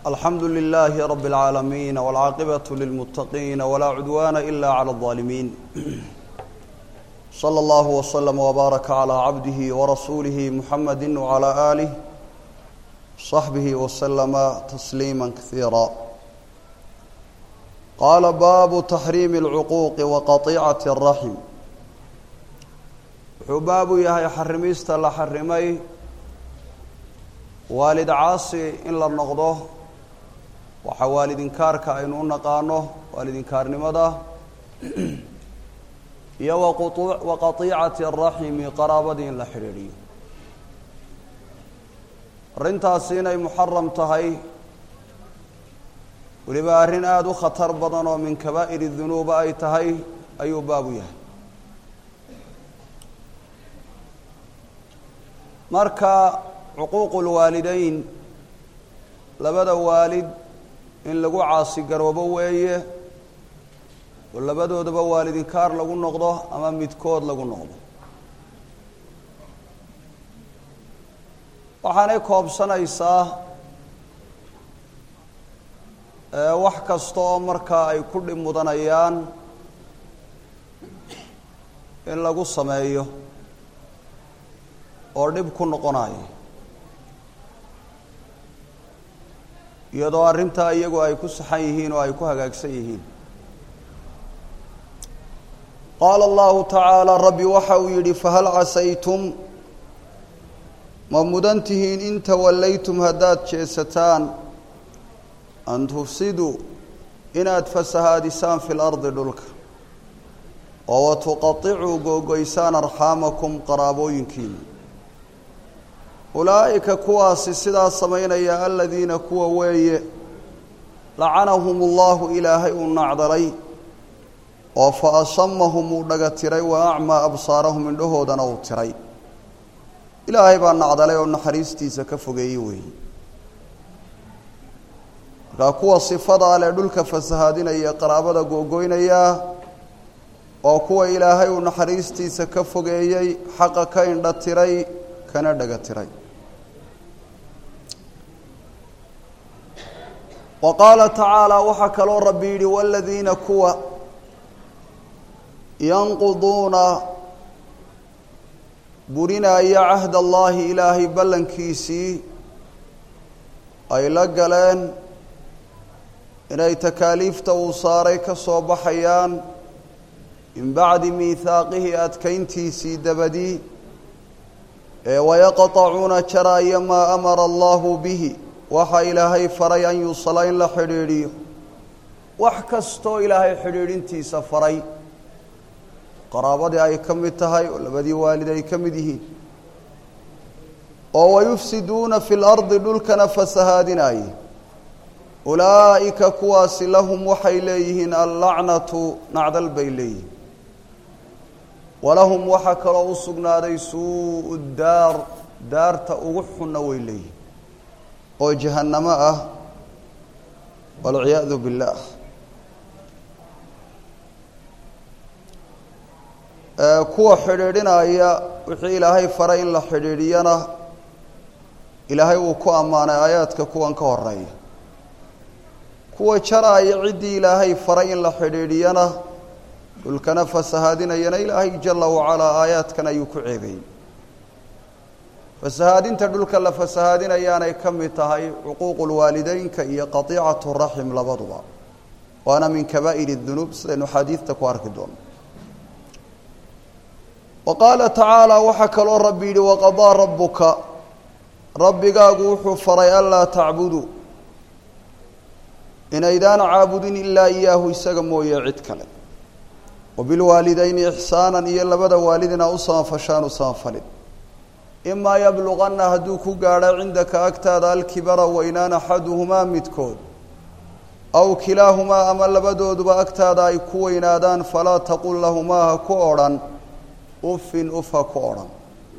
alxamdu lilaahi rab اlcaalamiin wاlcaaqibaة lilmuttaqiin wlaa cudwaana ila clى الظaalimiin slى اllah wslm wbaaraka clى cabdihi warasuulihi muxamadi wclى aalih صaxbihi wslama tasliima kasiira qaala baabu taxriimi اlcuquuqi waqaطicati الraxm wuxuu baabu yahay xarimista la xarimay waalid caasi in la noqdo waxaa waalidinkaarka aynu u naqaano waalidinkaarnimada iyo wa qatiicati araximi qaraabadii in la xidhiidhiyo arrintaasi inay muxaram tahay weliba arrin aada u khatar badan oo min kabaa'ir dunuuba ay tahay ayuu baabu yahay marka cuquuqu lwaalideyn labada waalid in lagu caasigaroobo weeye oo labadoodaba waalidinkaar lagu noqdo ama midkood lagu noqdo waxaanay koobsanaysaa wax kasta oo markaa ay ku dhib mudanayaan in lagu sameeyo oo dhib ku noqonayo iyadoo arrintaa iyagu ay ku saxan yihiin oo ay ku hagaagsan yihiin qaala allahu tacaala rabbi waxa uu yidhi fahal casaytum ma mudan tihiin in tawallaytum haddaad jeesataan an tufsiduu inaad fasahaadisaan fi lardi dhulka oo watuqaicuu googoysaan arxaamakum qaraabooyinkiina ulaa'ika kuwaasi sidaa samaynaya aladiina kuwa weeye lacanahum ullahu ilaahay uu nacdalay oo fa asamahum uu dhaga tiray wa acmaa absaarahum indhahoodana uu tiray ilaahay baa nacdalay oo naxariistiisa ka fogeeyey weeye markaa kuwa sifadaa leh dhulka fasahaadinaya qaraabada googoynaya oo kuwa ilaahay uu naxariistiisa ka fogeeyey xaqa ka indha tiray kana dhaga tiray wa qaala tacaala waxaa kaloo rabbi yidhi waladiina kuwa yanquduuna burinaya cahd allaahi ilaahay ballankiisii ay la galeen inay takaaliifta uu saaray ka soo baxayaan min bacdi miihaaqihi adkayntiisii dabadii ee wayaqطacuuna jaraya maa amara allahu bihi waxa ilaahay faray an yusala in la xidhiidhiyo wax kastoo ilaahay xidhiidhintiisa faray qaraabadii ay ka mid tahay oo labadii waalid ay ka mid yihiin oo wayufsiduuna fi lardi dhulkana fasahaadinaaye ulaa'ika kuwaasi lahum waxay leeyihiin allacnatu nacdal bay leeyihiin walahum waxaa kaloo u sugnaaday suu daar daarta ugu xunna way leeyihin oo jahannamo ah walciyaadu billaah kuwa xidhiidhinaya wixii ilaahay faray in la xidhiidhiyana ilaahay uu ku ammaanay aayaadka kuwan ka horeeya kuwa jaraaya ciddii ilaahay faray in la xidhiidhiyana dhulkana fasahaadinayana ilaahay jala wacalaa aayaadkan ayuu ku ceebeeyey fasahaadinta dhulka la fasahaadinayaanay ka mid tahay cuquuqu lwaalideynka iyo qatiicatu raxim labaduba waana min kabaa'ir dunuub sidaynu xaadiidta ku arki doono wa qaala tacaala waxaa kaloo rabbi yidhi waqadaa rabbuka rabbigaagu wuxuu faray anlaa tacbuduu inaydaan caabudin ilaa iyaahu isaga mooye cid kale wabilwaalidayni ixsaanan iyo labada waalidina u samafashaan u samafalin imaa yabluqanna hadduu ku gaadho cindaka agtaada alkibara weynaan axaduhumaa midkood aw kilaahumaa ama labadooduba agtaada ay ku weynaadaan falaa taqul lahumaa ha ku odhan uffin uf ha ku odhan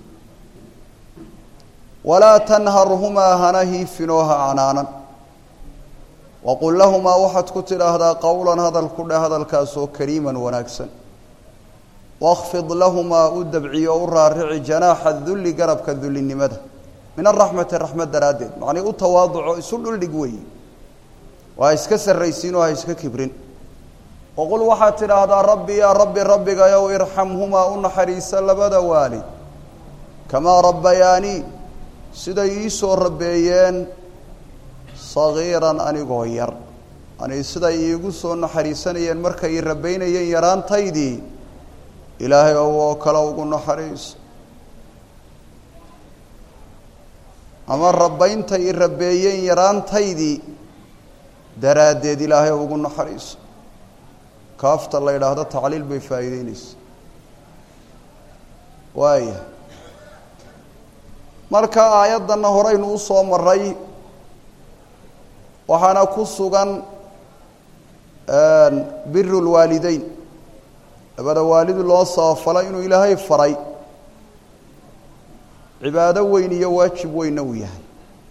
walaa tanharhumaa hana hiifinoo ha canaanan waqul lahumaa waxaad ku tidhaahdaa qowlan hadal ku dheh hadalkaasoo kariiman wanaagsan wakhfid lahumaa u dabciyo o u raarici janaaxa dulli garabka dullinimada min araxmati raxmad daraaddeed macnii u tawaaduco isu dhuldhig weeye waa iska sarraysiinoo ha iska kibrin waqul waxaad tidhaahdaa rabbi yaa rabbi rabbigayow irxamhumaa u naxariisa labada waalid kamaa rabbayaanii siday ii soo rabeeyeen sagiiran anigoo yar ani siday iigu soo naxariisanayeen markay i rabaynayeen yaraantaydii ilaahay ow oo kale ugu naxariiso ama rabbayntay i rabeeyeen yaraantaydii daraaddeed ilaahay ugu naxariiso kaafta la yidhaahdo tacliil bay faa'iideyneysa waaya marka aayaddanna horeynu u soo maray waxaana ku sugan biru lwaalideyn labada waalid loo sabafalo inuu ilaahay faray cibaado weyn iyo waajib weynna uu yahay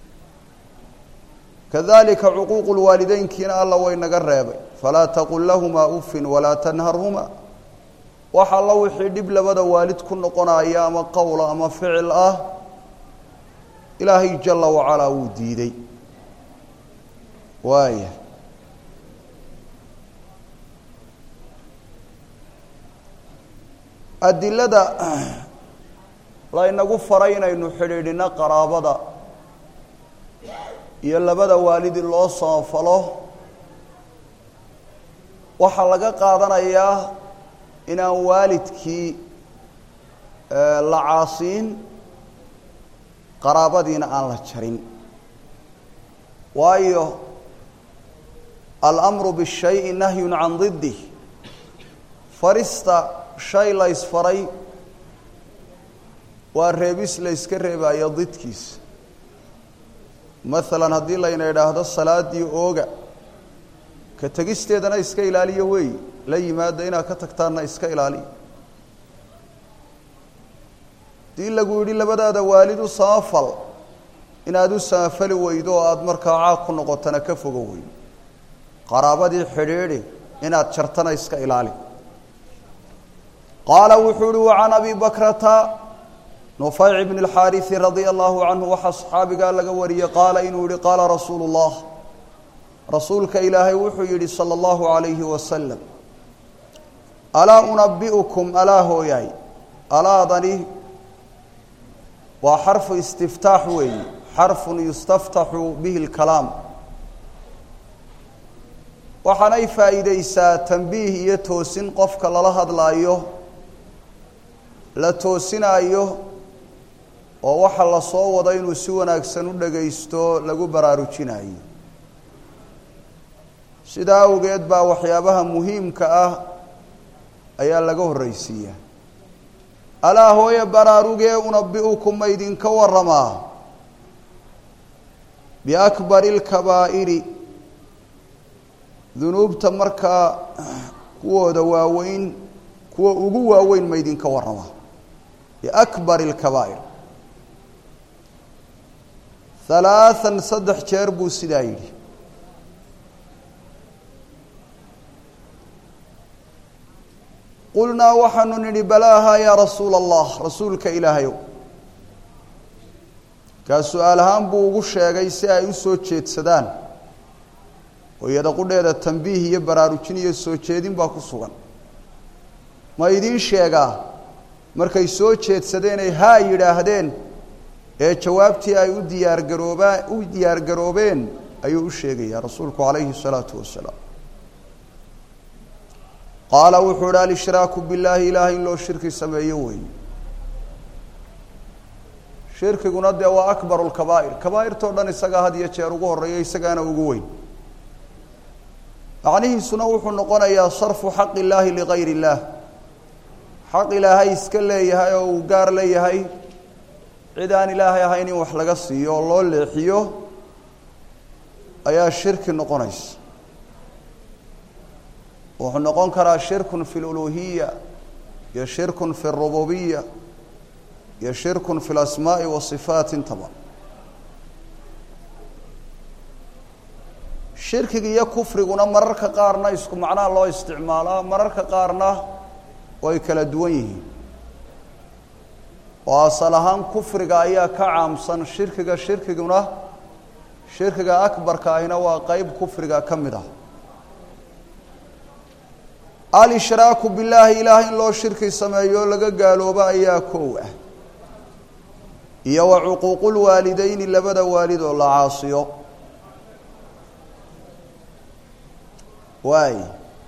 kadalika cuquuqu lwaalideynkiina alla way naga reebay falaa taqul lahumaa ufin walaa tanharhumaa wax alla wixii dhib labada waalid ku noqonaya ama qowla ama ficil ah ilaahay jala wacalaa wuu diiday waaya adilada laynagu faray inaynu xidhiidhino qaraabada iyo labada waalidi loo samafalo waxaa laga qaadanayaa inaan waalidkii la caasiin qaraabadiina aan la jarin waayo alamru bishayi nahyun can didih farista shay la ysfaray waa reebis la yska reebaayo didkiisa maalan haddii layna idhaahdo salaadii ooga ka tegisteedana iska ilaaliyo wey la yimaada inaad ka tagtaanna iska ilaaliya haddii lagu yidhi labadaada waalid u samafal inaad u samafali weydo oo aada markaa caaq ku noqotana ka fogo weydo qaraabadii xidhiidhi inaad jartana iska ilaali qaala wuxuu uhi wacan abi bakrata nufayc bn اlxaariثi radia allahu canhu waxaa saxaabigaa laga wariyey qaala inuu yihi qaala rasuulu اllah rasuulka ilaahay wuxuu yidhi salى اllahu عalayhi wasalam alaa unabi'ukum alaa hooyaay alaadani waa xarfu istiftaax weeyi xarfun yustaftaxu bihi اlkalaam waxaanay faa'iideysaa tanbiih iyo toosin qofka lala hadlaayo la toosinaayo oo waxa la soo wado inuu si wanaagsan u dhagaysto lagu baraarujinayo sidaa awgeed baa waxyaabaha muhiimka ah ayaa laga horreysiiyaa alaa hooye baraarugee unabi'ukum ma idinka warramaa biakbari اlkabaa'iri dunuubta markaa kuwooda waaweyn kuwa ugu waaweyn ma idinka warramaa biakbari اlkabaa'ir halaathan saddex jeer buu sidaa yidhi qulnaa waxaanu nidhi balaaha yaa rasuula allah rasuulka ilaahayow kaa su-aal ahaan buu ugu sheegay si ay u soo jeedsadaan oo iyada qudheeda tambiih iyo baraarujin iyo soo jeedin baa ku sugan ma idiin sheegaa markay soo jeedsadeenay haa yidhaahdeen ee jawaabtii ay u diyaargaroobaa u diyaargaroobeen ayuu u sheegayaa rasuulku calayhi الsalaatu wasalaam qaala wuxuu ihi alshraaku billaahi ilaahay in loo shirki sameeyo weey shirkiguna dee waa akbaru lkabaa'ir kabaa'irtao dhan isagaa had iyo jeer ugu horreeya isagaana ugu weyn macnihiisuna wuxuu noqonayaa sarfu xaq illaahi ligayr illaah xaq ilaahay iska leeyahay oo uu gaar leeyahay cid aan ilaahay ahayn in wax laga siiyo oo loo leexiyo ayaa shirki noqonaysa wuxuu noqon karaa shirkun fi luluhiya iyo shirkun fi اrububiya iyo shirkun fi اlasmaaءi wasifaat intaba shirkiga iyo kufriguna mararka qaarna isku macnaha loo isticmaalaa mararka qaarna way kala duwan yihiin oo asal ahaan kufriga ayaa ka caamsan shirkiga shirkiguna shirkiga akbarka ahina waa qeyb kufriga ka mid ah alishraaku billaahi ilaah in loo shirki sameeyo laga gaaloobo ayaa koow ah iyo wa cuquuqulwaalideyni labada waalid oo la caasiyo waay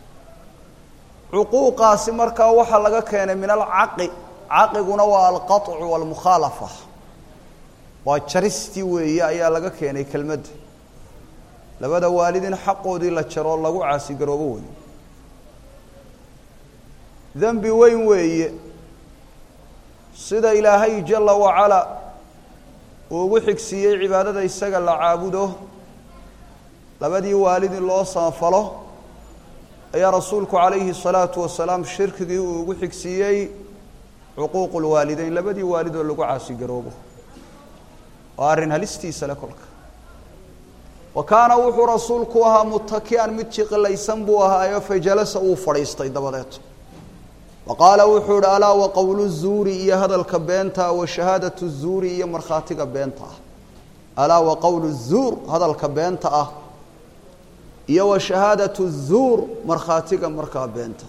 cuquuqaasi markaa waxaa laga keenay min alcaqi caqiguna waa alqaطcu walmukhaalafa waa jaristii weeye ayaa laga keenay kelmadda labada waalid in xaqoodii la jaro lagu caasigaroobo wey dembi weyn weeye sida ilaahay jala wacalaa uu ugu xigsiiyey cibaadada isaga la caabudo labadii waalid in loo samafalo ayaa rasuulku calayhi الsalaatu wasalaam shirkigii uu ugu xigsiiyey cuquuq lwaalideyn labadii waalid oo lagu caasigaroobo waa arrin halistiisa le kolka wa kaana wuxuu rasuulku ahaa mutaki'an mid jiqilaysan buu ahaayo fajalasa uu fadhiistay dabadeed wa qaala wuxuu ihi alaa wa qowlu zuuri iyo hadalka beenta wa shahaadatu zuuri iyo markhaatiga beenta ah alaa wa qowlu zuur hadalka beenta ah iyo wa shahaadatu zuur markhaatiga markaa beenta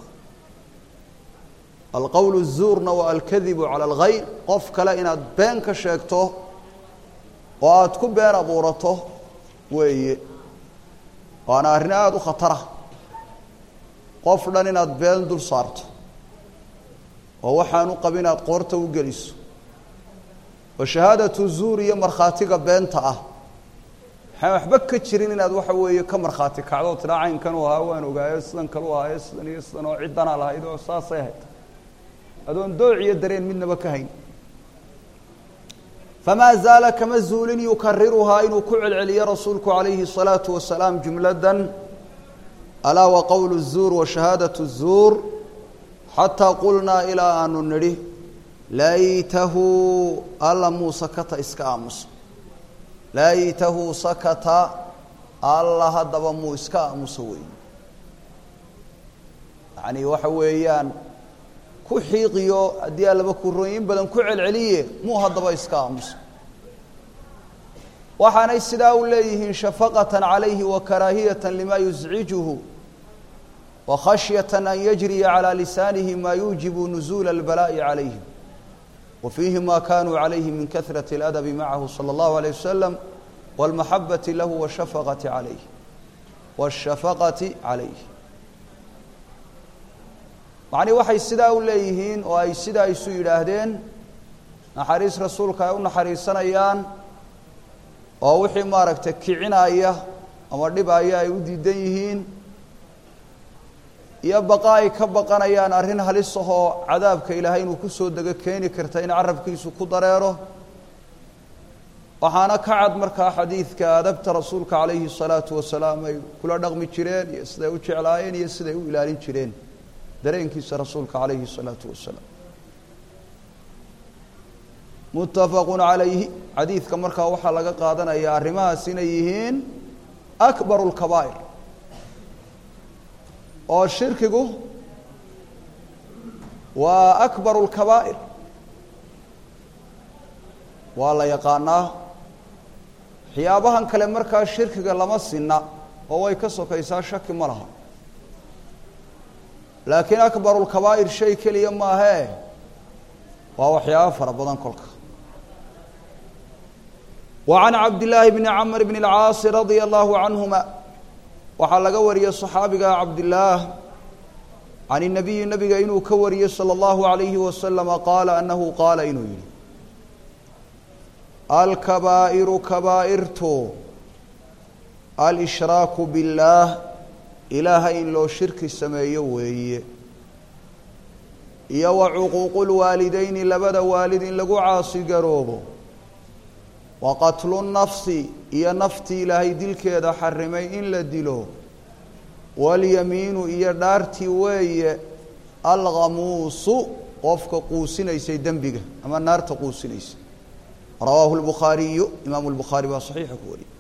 alqowlu zuurna waa alkadibu cala alghayr qof kale inaad been ka sheegto oo aada ku been abuurato weeye waana arrin aada u khatara qof dhan inaad been dul saarto oo waxaanu qabin aad qoorta u geliso wa shahaadatu zuur iyo markhaatiga beenta ah waxaan waxba ka jirin inaad waxa weeye ka markhaati kacdo tiraa caynkan u ahaa waan ogaayo sidan kalu ahaayo sidan iyo sidan oo ciddanaa lahayd oo saasay ahayd adoon dooc iyo dareen midnaba ka hayn famaa zaala kama zuulin yukariruhaa inuu ku celceliyo rasuulku calayhi الsalaatu wasalaam jumladan alaa wa qowlu الzuur wa shahaadaةu الzuur xataa qulnaa ilaa aanu nidhi laytahu alla muu sakata iska aamusa laytahu sakata alla haddaba muu iska aamuso wey yacni waxa weeyaan ku xiiqiyo haddii allaba kurooyin badan ku celceliye muu haddaba iska aamuso waxaanay sidaa u leeyihiin shafaqatan calayhi wa karaahiyata lima yuscijuhu wa khashyata an yajriya calى lisaanihi ma yuujibu nuzuula اlbalaa'i calayhim wa fiihi ma kanuu calayhi min kahraةi اladabi macahu salى اllahu عalيه wasalam wاlmaxabati lahu washafaqati calayh wاshafaqati calayh macnii waxay sidaa u leeyihiin oo ay sidaa isu yidhaahdeen naxariis rasuulka ay u naxariisanayaan oo wixii maaragtay kicinaya ama dhibaya ay u diidan yihiin iyo baqa ay ka baqanayaan arrin halis ahoo cadaabka ilaahay inuu kusoo dego keeni karta in carabkiisu ku dareero waxaana ka cad markaa xadiidka adabta rasuulka calayhi الsalaatu wasalaam ay kula dhaqmi jireen iyo siday u jeclaayeen iyo siday u ilaalin jireen dareenkiisa rasuulka calayhi الsalaatu wasalaam muttafaqu calayhi xadiidka markaa waxaa laga qaadanaya arrimahaas inay yihiin akbaru اlkabaa'ir oo shirkigu waa akbaru اlkabaa'ir waa la yaqaanaa waxyaabahan kale markaa shirkiga lama sinna oo way ka sokaysaa shaki ma laha laakiin akbaru lkabaa'ir shay keliya maahee waa waxyaabo fara badan kolka wa can cabdillaahi bni camr bni اlcaasi radia allahu canhuma waxaa laga wariyey صaxaabiga cabdillaah can الnabiyi nabiga inuu ka wariyey salى اllahu عalayhi wasalama qaala anahu qaala inuu yihi alkabaa'iru kabaa'irtu alshraaku biاllaah ilaahay in loo shirki sameeyo weeye iyo wa cuquuqu lwaalideyni labada waalid in lagu caasigaroobo wa qatlu nafsi iyo naftii ilaahay dilkeeda xarimay in la dilo walyamiinu iyo dhaartii weeye alkhamuusu qofka quusinaysay dembiga ama naarta quusinaysa rawaahu lbukhaariyu imaamu lbukhaari baa saxiixa ku wariyey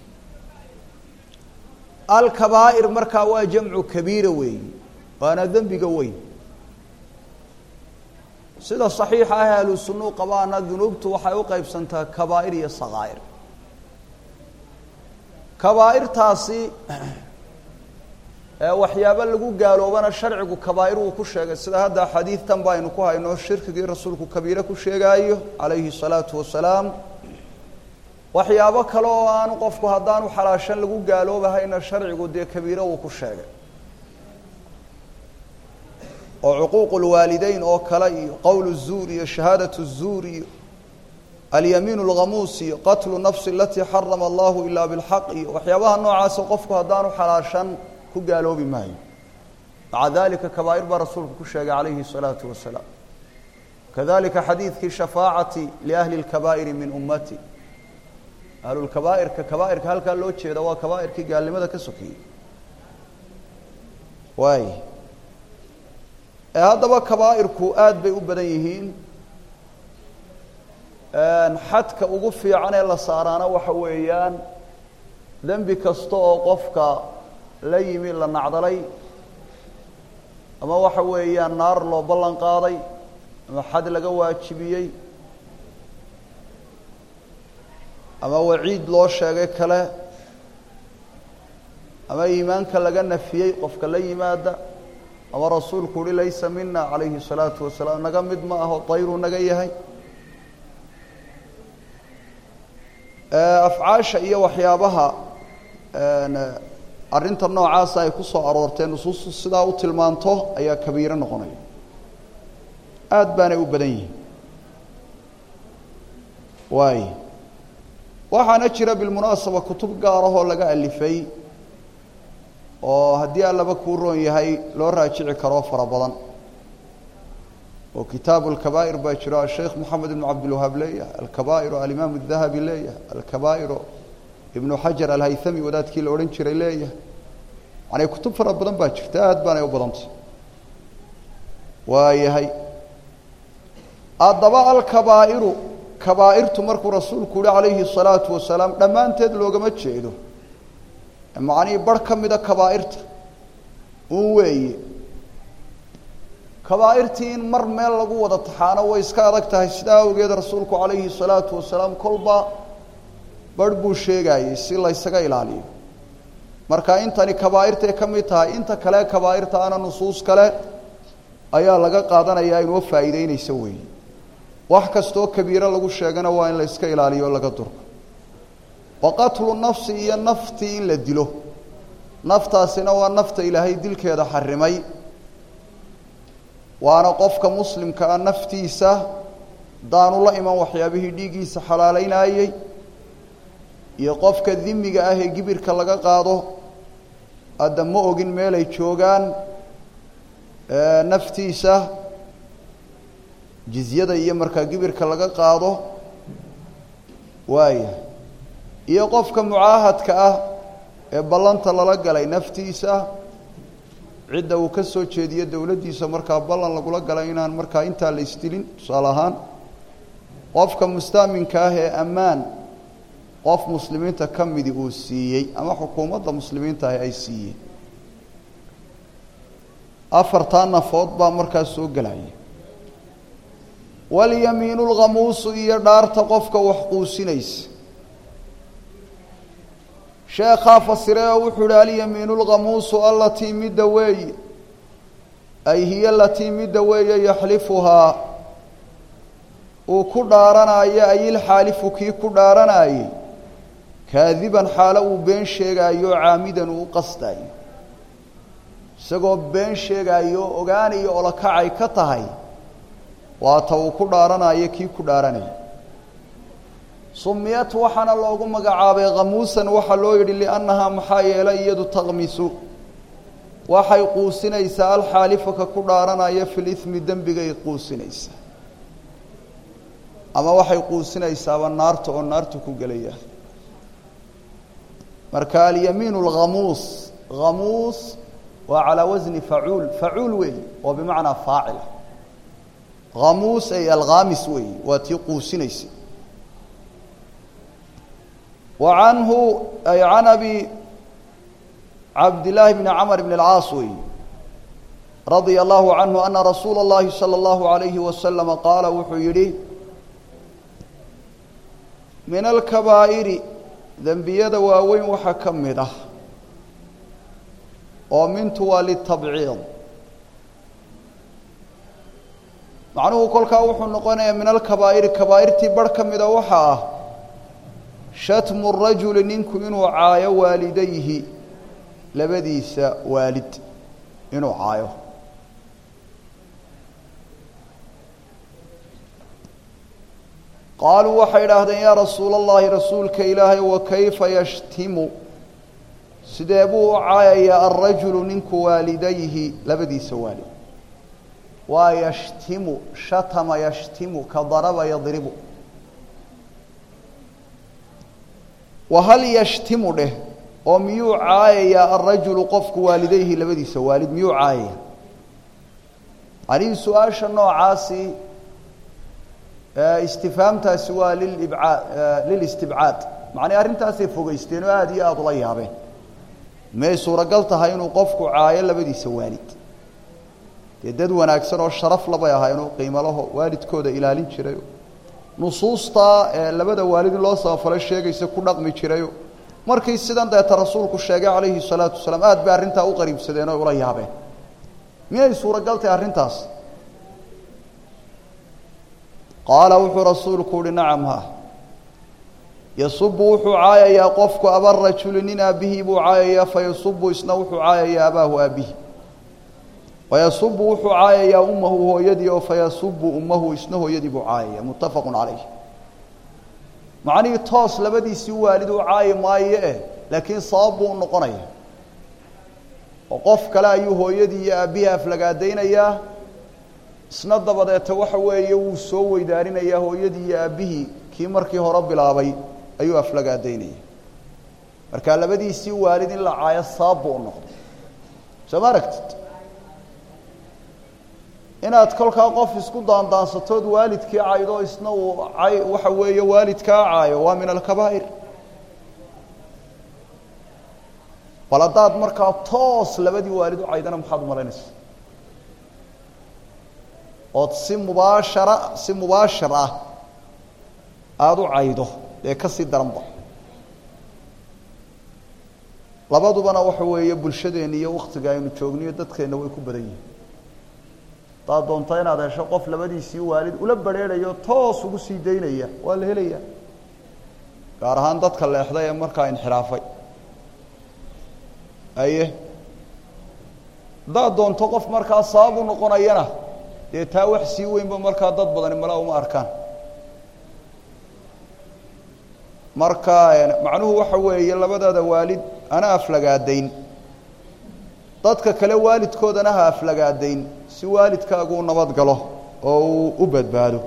alkabaa'ir markaa waa jamcu kabiira weeyi waana dembiga weyn sida saxiixa ah ahlu sunnuu qabaana dunuubtu waxay u qeybsantaa kabaa'ir iyo sakaa'ir kabaa'irtaasi waxyaabo lagu gaaloobana sharcigu kabaa'ir uu ku sheegay sida hadda xadiidtan baynu ku hayno shirkigii rasuulku kabiire ku sheegaayo calayhi salaatu wasalaam waxyaabo kale oo aanu qofku haddaanu xalaashan lagu gaaloobahayna sharcigu dee kabiire uu ku sheegay oo cuquuq lwaalideyn oo kale iyo qowl zuur iyo shahaadat zuur iyo alyamiin اlghamuus iyo qatlu nafsi alatii xarama allahu ilaa bilxaq iyo waxyaabaha noocaasa qofku haddaanu xalaashan ku gaaloobi maayo maca dalika kabaa'ir baa rasuulku ku sheegay calayhi الsalaatu wasalaam kadalika xadiidkii shafaacati liahli اlkabaa'iri min ummati ahlulkabaa'irka kabaa'irka halkaa loo jeeda waa kabaa'irkii gaalnimada ka sokeyey waay haddaba kabaa'irku aad bay u badan yihiin xadka ugu fiican ee la saaraana waxa weeyaan dembi kasta oo qofka la yimi la nacdalay ama waxa weeyaan naar loo ballan qaaday ama xad laga waajibiyey ama waciid loo sheegay kale ama iimaanka laga nafiyey qofka la yimaada ama rasuulku uhi laysa mina calayhi الsalaatu wasalaam naga mid ma aho dayruu naga yahay afcaasha iyo waxyaabaha arrinta noocaasa ay ku soo aroortee nusuustu sidaa u tilmaanto ayaa kabiiro noqonaya aad baanay u badan yihin waay waxaana jira bilmunaasaba kutub gaarahoo laga alifay oo haddii allaba kuu roon yahay loo raajici karoo fara badan oo kitaabu alkabaa'ir baa jiro asheikh moxamed ibnu cabdilwahaab leeyahay alkabaa'iru alimaam adahabi leeyahay alkabaa'iru ibnu xajar alhaythami wadaadkii la odhan jiray leeyahay yani kutub fara badan baa jirta aad baanay u badantay waayahay haddaba alkabaa'iru kabaa'irtu markuu rasuulku yihi calayhi الsalaatu wasalaam dhammaanteed loogama jeedo macnihii barh ka mida kabaa'irta un weeye kabaa'irtii in mar meel lagu wada taxaano way iska adag tahay sidaa awgeed rasuulku calayhi الsalaatu wasalaam kolba barh buu sheegayey si laysaga ilaaliyo marka intani kabaa'irtay ka mid tahay inta kale kabaa'irta ana nusuus kale ayaa laga qaadanayaa inoo faa'iideynaysa weeye wax kastoo kabiiro lagu sheegana waa in la iska ilaaliyo o laga durko wa qatlu nafsi iyo naftii in la dilo naftaasina waa nafta ilaahay dilkeeda xarimay waana qofka muslimka ah naftiisa daanu la iman waxyaabihii dhiiggiisa xalaaleynayey iyo qofka dimiga ah ee gibirka laga qaado hadda ma ogin meelay joogaan naftiisa jizyada iyo markaa gibirka laga qaado waaya iyo qofka mucaahadka ah ee ballanta lala galay naftiisa cidda uu ka soo jeediyo dowladdiisa markaa ballan lagula galay inaan markaa intaa la isdilin tusaale ahaan qofka mustaaminka ah ee ammaan qof muslimiinta ka midi uu siiyey ama xukuumadda muslimiinta ahi ay siiyeen afartaa nafood baa markaa soo gelaya walyamiinu lkhamuusu iyo dhaarta qofka wax quusinaysa sheekhaa fasire oo wuxuu uhi alyamiinu lkhamuusu alatii midda weeye ay hiya alatii midda weeye yaxlifuhaa uu ku dhaaranaayo ay ilxaalifu kii ku dhaaranaayey kaadiban xaalo uu been sheegaayo caamidan uu u qasdaayo isagoo been sheegaayo ogaanayo olokacay ka tahay waata uu ku dhaaranayo kii ku dhaaranaya sumiyat waxaana loogu magacaabay khamuusan waxaa loo yidhi liannahaa maxaa yeelay iyadu taqmisu waxay quusinaysaa alxaalifaka ku dhaaranaya fi limi dembigay quusinaysaa ama waxay quusinaysaaba naarta oo naarta ku gelaya marka alyamiin اlkhamuus khamuus waa calaa wasni facuul facuul weey oo bimacnaa faacila khamuus ay alkhaamis weey waa tii quusinaysa wa canhu ay can abi cabdillaahi bni camr bn اlcaas weey radia allahu canhu ana rasuula اllahi salى اllahu alayhi wasalama qaala wuxuu yidhi min alkabaa'iri dembiyada waaweyn waxaa ka mid ah oo mintu waa litabciid macnuhu kolkaa wuxuu noqonayaa min alkabaa'iri kabaa'irtii barh ka mida waxa ah shatmu rajuli ninku inuu caayo waalidayhi labadiisa waalid inuu caayo qaaluu waxay idhaahdeen yaa rasuula allahi rasuulka ilaahay wa kayfa yashtimu sidee buu u caayayaa alrajulu ninku waalidayhi labadiisa waalid waa yashtimu shatama yashtimu ka daraba yadribu wa hal yashtimu dheh oo miyuu caayayaa alrajulu qofku waalidayhi labadiisa waalid miyuu caayaya anihi su-aasha noocaasi istifhaamtaasi waa lilibcaad lilistibcaad macnay arrintaasay fogeysteen oo aada iyo aada ula yaabeen miyay suuragal tahay inuu qofku caayo labadiisa waalid dee dad wanaagsan oo sharaf labay ahaa inuu qiimalaho waalidkooda ilaalin jirayo nusuustaa ee labada waalid in loo sabafalo sheegaysa ku dhaqmi jirayo markii sidan deeta rasuulku sheegay calayhi salaatu wasalaam aad bay arrintaa u qariibsadeen oo ula yaabeen miyay suuragal tahay arrintaas qaala wuxuu rasuulku uhi nacam ha yasubu wuxuu caayayaa qofku abarajuli nin aabihii buu caayayaa fayasubu isna wuxuu caayayaa abaahu aabihi wayasubu wuxuu caayayaa ummahu hooyadii oo fayasubu ummahu isna hooyadii buu caayaya muttafaqu calayh macnihii toos labadiisii waalid u caayi maayo eh laakiin sabab buu u noqonaya oo qof kale ayuu hooyadii iyo aabbihii aflagaadaynayaa isna dabadeeta waxa weeye wuu soo weydaarinayaa hooyadii iyo aabbihii kii markii hore bilaabay ayuu aflagaadaynaya marka labadiisii waalid in la caayo sabab buu u noqday soo ma aragtid inaad kolkaa qof isku daandaansatood waalidkii caydo isna uu cay waxa weeye waalidkaa caayo waa min alkabaa'ir bal haddaad markaa toos labadii waalid u caydana maxaad umalaynaysa ood si mubaashara si mubaashir ah aada u caydo dee ka sii daranba labadubana waxa weeye bulshadeenna iyo waktiga aynu joogniyo dadkeenna way ku badan yihin haddaad doonto inaad hesho qof labadiisii waalid ula barheerayo toos ugu sii daynaya waa la helaya gaar ahaan dadka leexday ee markaa inxiraafay aye haddaad doonto qof markaa sabab u noqonayana dee taa wax sii weynba markaa dad badani mala uma arkaan marka macnuhu waxa weeye labadaada waalid ana aflagaadayn dadka kale waalidkoodana ha aflagaadayn si waalidkaagu u nabad galo oo uu u badbaado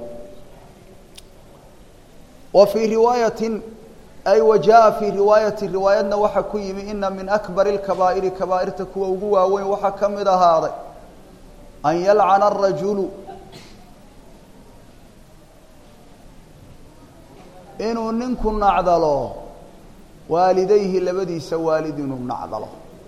wa fii riwaayatin ay wa jaa fii riwaayati riwaayadna waxaa ku yimi ina min akbari اlkabaa'iri kabaa'irta kuwa ugu waaweyn waxaa ka mid ahaaday an yalcana arajulu inuu ninku nacdalo waalidayhi labadiisa waalid inuu nacdalo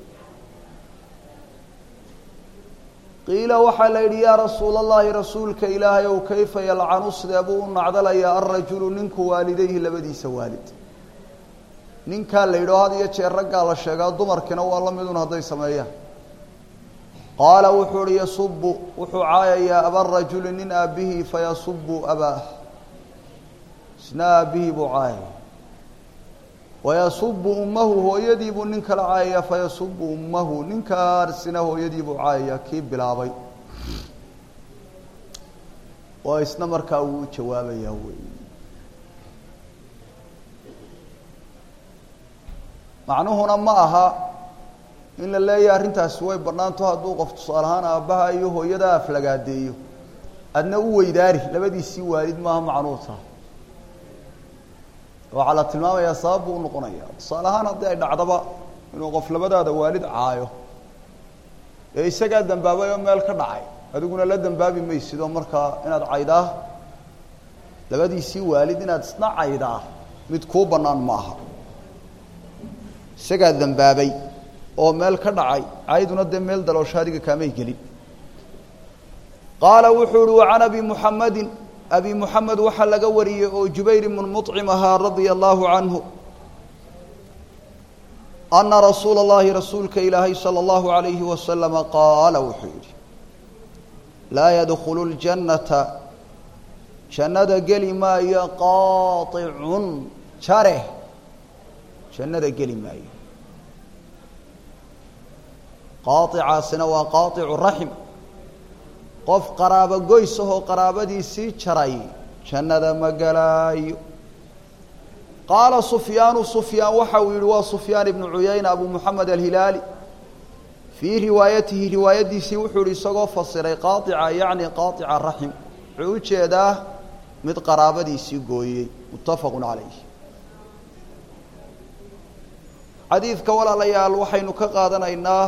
qiila waxaa la yidhi yaa rasuula allahi rasuulka ilaahay ow kayfa yalcanu sidee buu u nacdalayaa alrajulu ninku waalidayhi labadiisa waalid ninkaa la yidhao had iyo jeer raggaa la sheegaa dumarkiina waa la midun hadday sameeyaan qaala wuxuu uhi yasubu wuxuu caayayaa abarajuli nin aabbihii fayasubu abaah isna aabbihii buu caayaya wayasubu ummahu hooyadii buu nin kala caayayaa fayasubu ummahu ninkaarsina hooyadii buu caayayaa kii bilaabay oo isna markaa wuu u jawaabayaa wey macnuhuna ma aha in la leeyahay arrintaasi way bannaanto hadduu qof tusaale ahaan aabbaha iyo hooyada aflagaadeeyo adna u weydaari labadiisii waalid maaha macnuhu taha waxaa la tilmaamayaa sabab buu unoqonaya tusaale ahaan haddii ay dhacdaba inuu qof labadaada waalid caayo ee isagaa dambaabay oo meel ka dhacay adiguna la dambaabi maysid oo markaa inaad caydaa labadiisii waalid inaad isna caydaa mid kuu bannaan ma aha isagaa dambaabay oo meel ka dhacay cayduna dee meel daloosho adiga kaamay gelin qaala wuxuu uhi wacan abi muxamedin abi muxamed waxaa laga wariyey oo jubayr ibnu muطcim ahaa radia allahu canhu ana rasuula اllahi rasuulka ilaahay salى اllahu عalayhi wasalama qaala wuxuu yidhi laa yadkhulu اljannata jannada geli maayo qaaطicun jare jannada geli maayo qaaicaasina waa qaaicu raxim qof qaraabo goys ahoo qaraabadiisii jaray jannada ma gelaayo qaala sufyaanu sufyaan waxa uu yihi waa sufyaan ibnu cuyayna abu moxamed alhilaali fii riwaayatihi riwaayadiisii wuxuu yihi isagoo fasiray qaaica yacni qaaica raxim wuxuu u jeedaa mid qaraabadiisii gooyey muttafaqu calayh xadiidka walaalayaal waxaynu ka qaadanaynaa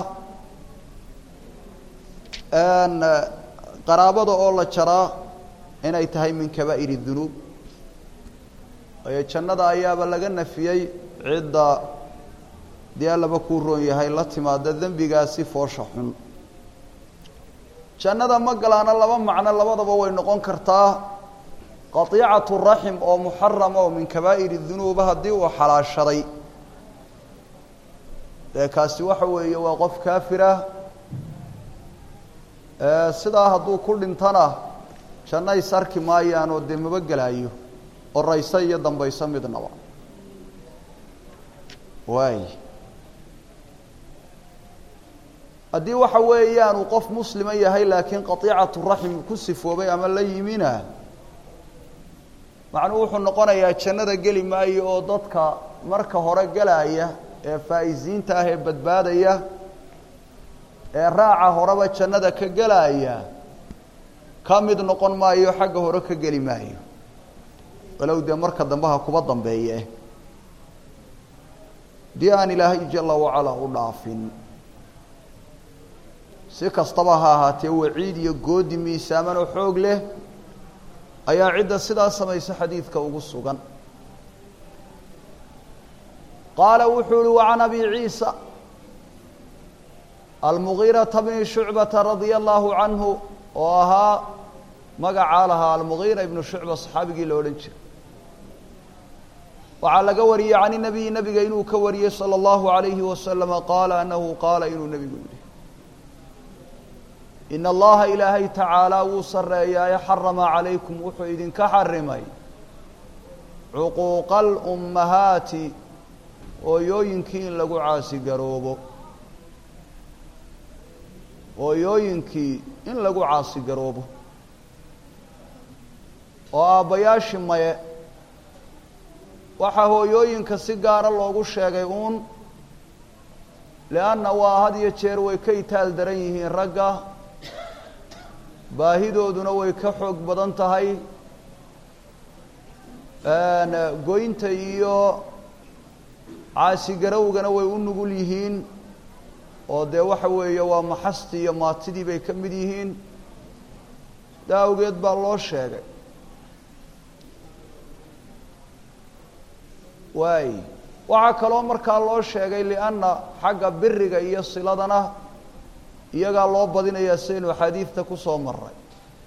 qaraabada oo la jaraa inay tahay min kabaa'ir dunuub waayo jannada ayaaba laga nafiyey cidda dee allaba kuu roon yahay la timaada dembigaasi foosha xun jannada ma galaana laba macno labadaba way noqon kartaa qatiicatu raxim oo muxarama oo min kabaa'iri dunuuba haddii uu xalaashaday dee kaasi waxa weeye waa qof kaafirah sidaa hadduu ku dhintana janno is arki maayaan oo dee maba gelaayo orayso iyo dambayso midnaba waay haddii waxa weeyaan uu qof muslima yahay laakiin qatiicatu raxim ku sifoobay ama la yimina macnuhu wuxuu noqonayaa jannada geli maayo oo dadka marka hore gelaya ee faa'iziinta ah ee badbaadaya ee raaca horeba jannada ka gelaya ka mid noqon maayo xagga hore ka geli maayo walow dee marka dambeha kuba dambeeye dii aan ilaahay jala wacalaa u dhaafin si kastaba ha ahaatee waciid iyo goodi miisaaman oo xoog leh ayaa cidda sidaa samaysa xadiidka ugu sugan qaala wuxuu uhi wacan abi ciisa almugiirata bni shucbata radia allahu canhu oo ahaa magacaa lahaa almugiira ibnu shucba saxaabigii la odhan jiray waxaa laga wariyey can inabiyi nabiga inuu ka wariyey salى اllahu alayhi wasalama qaala anahu qaala inuu nebigu yihi in allaha ilaahay tacaalaa wuu sareeyaaye xarama calaykum wuxuu idinka xarimay cuquuqa alummahaati hooyooyinkii in lagu caasigaroobo hooyooyinkii in lagu caasigaroobo oo aabbayaashii maye waxaa hooyooyinka si gaara loogu sheegay uun lianna waa had iyo jeer way ka itaal daran yihiin ragga baahidooduna way ka xoog badan tahay goynta iyo caasigarowgana way u nugul yihiin oo dee waxa weeye waa maxastii iyo maatidii bay ka mid yihiin daa awgeed baa loo sheegay waay waxaa kaloo markaa loo sheegay lianna xagga biriga iyo siladana iyagaa loo badinayaa sidaynu axaadiidta ku soo maray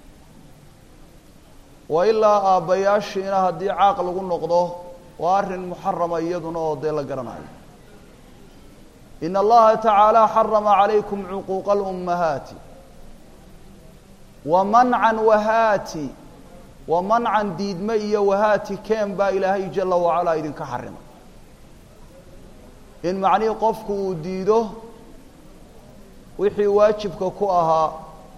wa ilaa aabbayaashiina haddii caaq lagu noqdo waa arrin muxarama iyaduna oo dee la garanayo in allaha tacaala xarama calaykum cuquuqa alummahaati wa mancan wahaati wa mancan diidme iyo wahaati keen baa ilaahay jala wacalaa idinka xarimay in macnihii qofku uu diido wixii waajibka ku ahaa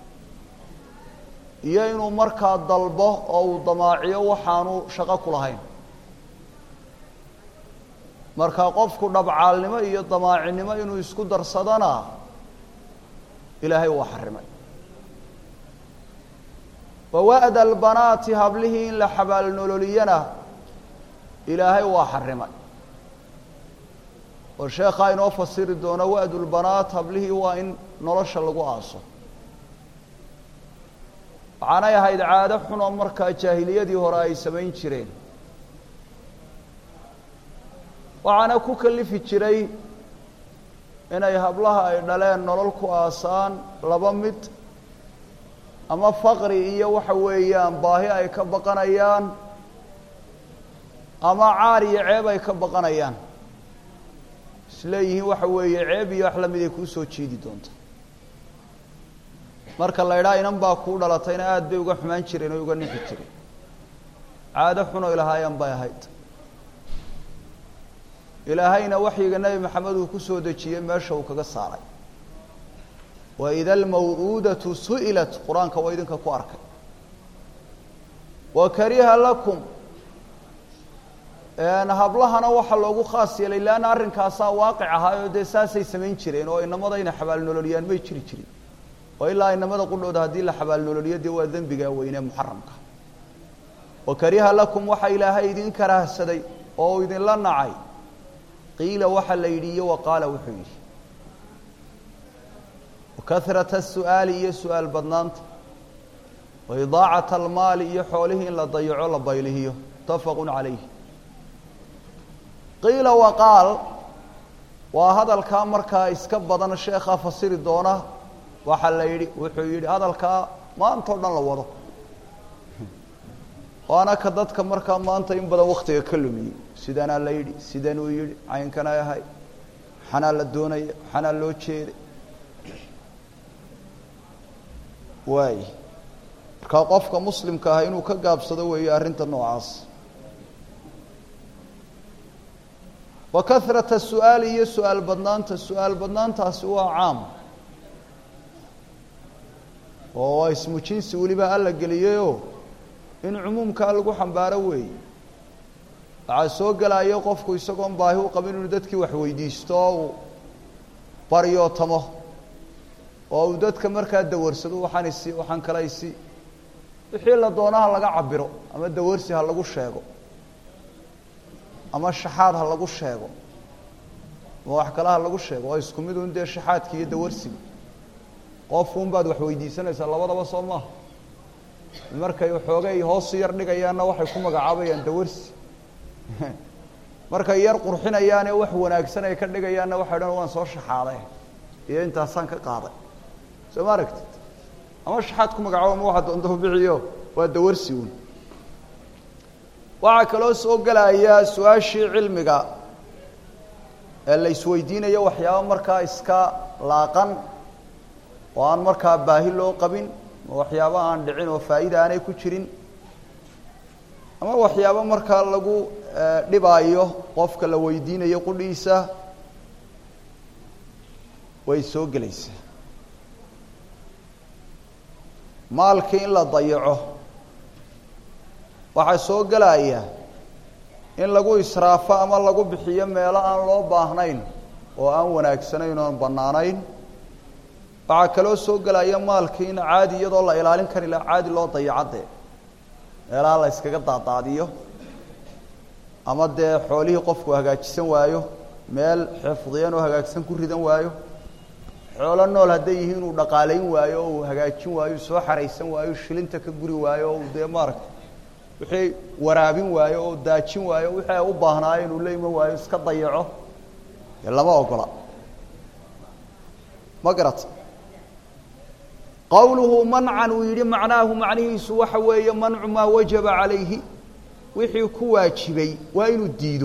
iyo inuu markaa dalbo oo uu damaaciyo waxaanu shaqo ku lahayn marka qofku dhabcaalnimo iyo damaacinimo inuu isku darsadana ilaahay waa xarimay wawa'da albanaati hablihii in la xabaalnololiyana ilaahay waa xarimay oo sheekhaa inoo fasiri doono wa'dulbanaat hablihii waa in nolosha lagu aaso waxaanay ahayd caado xun oo markaa jaahiliyadii hore ay samayn jireen waxaana ku kalifi jiray inay hablaha ay dhaleen nolol ku aasaan laba mid ama faqri iyo waxa weeyaan baahi ay ka baqanayaan ama caar iyo ceeb ay ka baqanayaan isleeyihiin waxa weeye ceeb iyo wax lamid ay kuu soo jiidi doonta marka la idhaa inan baa kuu dhalatayna aada bay uga xumaan jireen oo uga nixi jireen caado xun oo ilahaayeen bay ahayd ilaahayna waxyiga nebi maxamed uu ku soo dejiyey meesha uu kaga saaray waida almaw'uudatu su'ilat qur-aanka waa idinka ku arkay wa kariha lakum hablahana waxaa loogu khaas yeelay leanna arrinkaasaa waaqic ahaayoo dee saasay samayn jireen oo inamada inay xabaalnololiyaan may jiri jirin oo ilaa inamada qudhooda haddii la xabaalnololiyo dee waa dembigaa weynee muxaramka wa kariha lakum waxaa ilaahay idin karaahsaday oo uu idinla nacay qiila waxa la yidhi iyo wa qaala wuxuu yidhi wakahrata asu'aali iyo su-aal badnaanta wa idaacata almaali iyo xoolihii in la dayaco la baylihiyo mutafaqun calayh qiila wa qaal waa hadalkaa markaa iska badan sheekhaa fasiri doona waxaa la yidhi wuxuu yidhi hadalkaa maantao dhan la wado waana ka dadka markaa maanta in badan waktiga ka lumiyey sidanaa la yidhi sidanuu yidhi caynkanay ahay waxanaa la doonaya waxanaa loo jeeday waay markaa qofka muslimka ah inuu ka gaabsado weeye arrinta noocaas wa kahrata su-aali iyo su-aal badnaanta su-aal badnaantaasi waa caam oo waa ismu jinsi weliba alla geliyeyoo in cumuumkaa lagu xambaaro weeye waxaa soo gelayo qofku isagoon baahi u qabin inuu dadkii wax weydiisto oo uu baryootamo oo uu dadka markaa dawarsado waxaan isi waxaan kala isi wixii la doonaha laga cabiro ama dawarsi ha lagu sheego ama shaxaad ha lagu sheego ama wax kale ha lagu sheego oo isku mid un dee shaxaadki iyo dawarsiga qofun baad wax weydiisanaysaa labadaba soo maaha markay xoogay hoosu yar dhigayaanna waxay ku magacaabayaan dawarsi markay yar qurxinayaane wax wanaagsan ay ka dhigayaanna waxay dhan waan soo shaxaaday iyo intaasaan ka qaaday soo ma aragtid ama shaxaad ku magacaabo ama waxa doonta biciyo waa dawarsi un waxaa kaloo soo gelaya su-aashii cilmiga ee la isweydiinayo waxyaabo markaa iska laaqan oo aan markaa baahi loo qabin ama waxyaabo aan dhicin oo faa'iida aanay ku jirin ama waxyaabo markaa lagu dhibaayo qofka la weydiinayo qudhiisa way soo gelaysaa maalkii in la dayaco waxaa soo gelaya in lagu israafo ama lagu bixiyo meelo aan loo baahnayn oo aan wanaagsanayn oon bannaanayn waxaa kaloo soo gelaya maalkii in caadi iyadoo la ilaalin kari laha caadi loo dayacadee meelaha la yskaga daadaadiyo ama dee xoolihii qofku hagaajisan waayo meel xifdiyan oo hagaagsan ku ridan waayo xoolo nool hadday yihiin inuu dhaqaalayn waayo oo uu hagaajin waayo soo xaraysan waayo shilinta ka guri waayo oo uu dee maaragta wixii waraabin waayo oo daajin waayo wixii ay u baahnaayo inuu la iman waayo iska dayaco dee lama ogola ma garata qowluhu mancan uu yidhi macnaahu macnihiisu waxa weeye mancu maa wajaba calayhi wixii ku waajibay waa inuu diido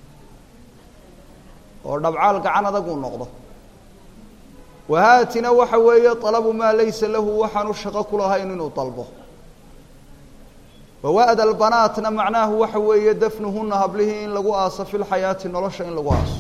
oo dhabcaal gacan adaguu noqdo wahaatina waxa weeye alabu maa laysa lahu waxaanu shaqo ku lahayn inuu dalbo wawa'da albanaatna macnaahu waxa weeye dafnuhuna hablihii in lagu aaso fi lxayaati nolosha in lagu aaso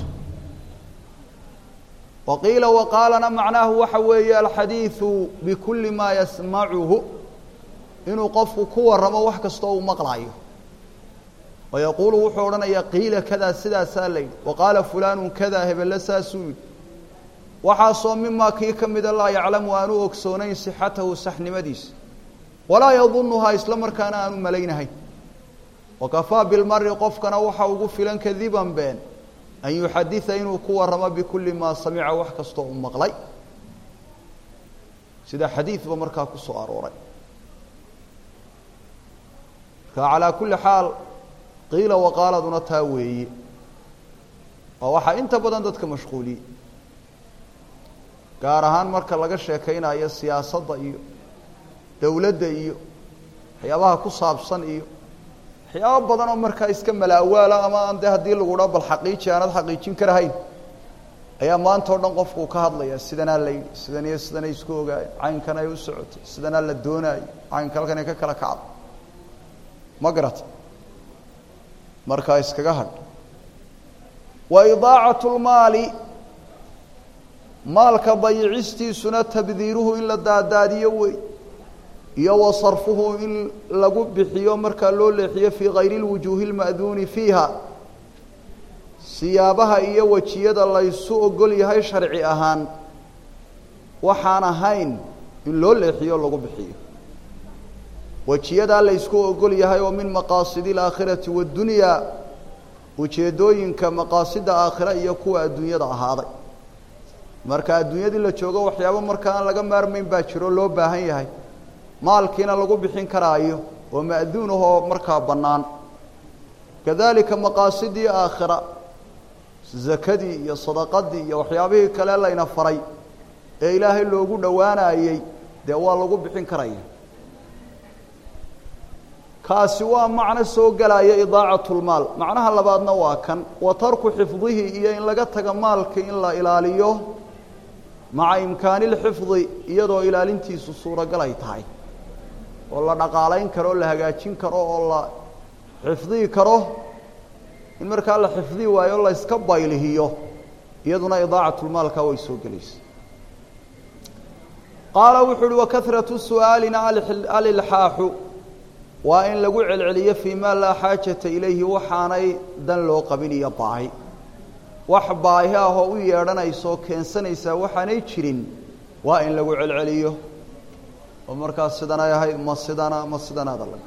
wa qiila waqaalana macnaahu waxa weeye alxadiidu bikuli maa yasmacuhu inuu qofku ku waramo wax kastoo uu maqlaayo wa yaquulu wuxuu odhanayaa qiila kadaa sidaasaa la yidhi wa qaala fulaanu kadaa hebelle saasuu yidhi waxaasoo mimaa kii ka mida laa yaclamu aanu ogsoonayn sixatahu saxnimadiisa walaa yadunuhaa isla markaana aanu malaynahayn wakafaa bilmari qofkana waxa ugu filan kadiban been an yuxadida inuu ku waramo bikuli maa samica wax kastoo u maqlay sida xadiidba markaa ku soo arooray marka calaa kulli xaal qiila waqaaladuna taa weeye oo waxaa inta badan dadka mashquuliyey gaar ahaan marka laga sheekaynayo siyaasadda iyo dowladda iyo waxyaabaha ku saabsan iyo waxyaabo badan oo markaa iska malaawaala ama aan dee haddii lagu dhaa bal xaqiiji aanad xaqiijin karahayn ayaa maanta o dhan qofkuu ka hadlaya sidanaa la yidhi sidan iyo sidanay isku ogaayeen caynkan ay u socotay sidanaa la doonaayo caynka halkan ay ka kala kacdo ma garata markaa iskaga hadh wa idaacatu lmaali maalka dayicistiisuna tabdiiruhu in la daadaadiyo wey iyo wa sarfuhu in lagu bixiyo markaa loo leexiyo fii kayri lwujuuhi lma'duuni fiiha siyaabaha iyo wejiyada laysu ogol yahay sharci ahaan waxaan ahayn in loo leexiyo lagu bixiyo wejiyadaa laysku ogol yahay oo min maqaasidi alaakhirati waddunyaa ujeeddooyinka maqaasida aakhira iyo kuwa adduunyada ahaaday marka adduunyadii la joogo waxyaabo marka aan laga maarmayn baa jiro loo baahan yahay maalkiina lagu bixin karaayo oo ma'duun ahoo markaa bannaan kadalika maqaasidii aakhira zakadii iyo sadaqadii iyo waxyaabihii kale layna faray ee ilaahay loogu dhowaanayey dee waa lagu bixin karaya kaasi waa macno soo gelaya idaacatu lmaal macnaha labaadna waa kan wa tarku xifdihi iyo in laga taga maalka in la ilaaliyo maca imkaani lxifdi iyadoo ilaalintiisu suuragal ay tahay oo la dhaqaalayn karo o la hagaajin karo oo la xifdihi karo in markaa la xifdi waayo la yska baylihiyo iyaduna idaacatlmaalka way soo gelaysa qaala wuxu uhi wakahratu su'aalina alilxaaxu waa in lagu celceliyo fii maa laa xaajata ilayhi waxaanay dan loo qabin iyo baahi wax baahi ah oo u yeedhanaysaoo keensanaysaa waxaanay jirin waa in lagu celceliyo oo markaas sidanay ahayd ma sidana ma sidanaada laga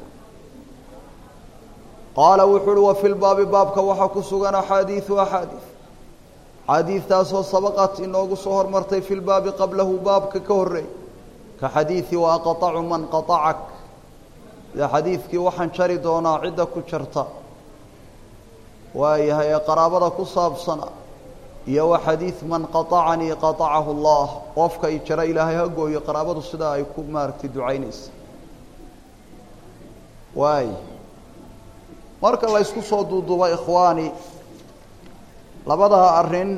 qaala wuxuu uhi wa fi lbaabi baabka waxaa ku sugan axaadiiu axaadiid xaadiidtaasoo sabaqat inoogu soo hormartay fi lbaabi qablahu baabka ka horreey ka xadiidi wa aqطacu man qaطacak sida xadiidkii waxaan jari doonaa cidda ku jarta waayahay ee qaraabada ku saabsana iyo wa xadiid man qaطacanii qaطacahu اllah qofka i jara ilaahay ha gooyo qaraabadu sidaa ay ku maaragtay ducaynaysa waay marka la ysku soo duuduuba ikhwaani labadaa arrin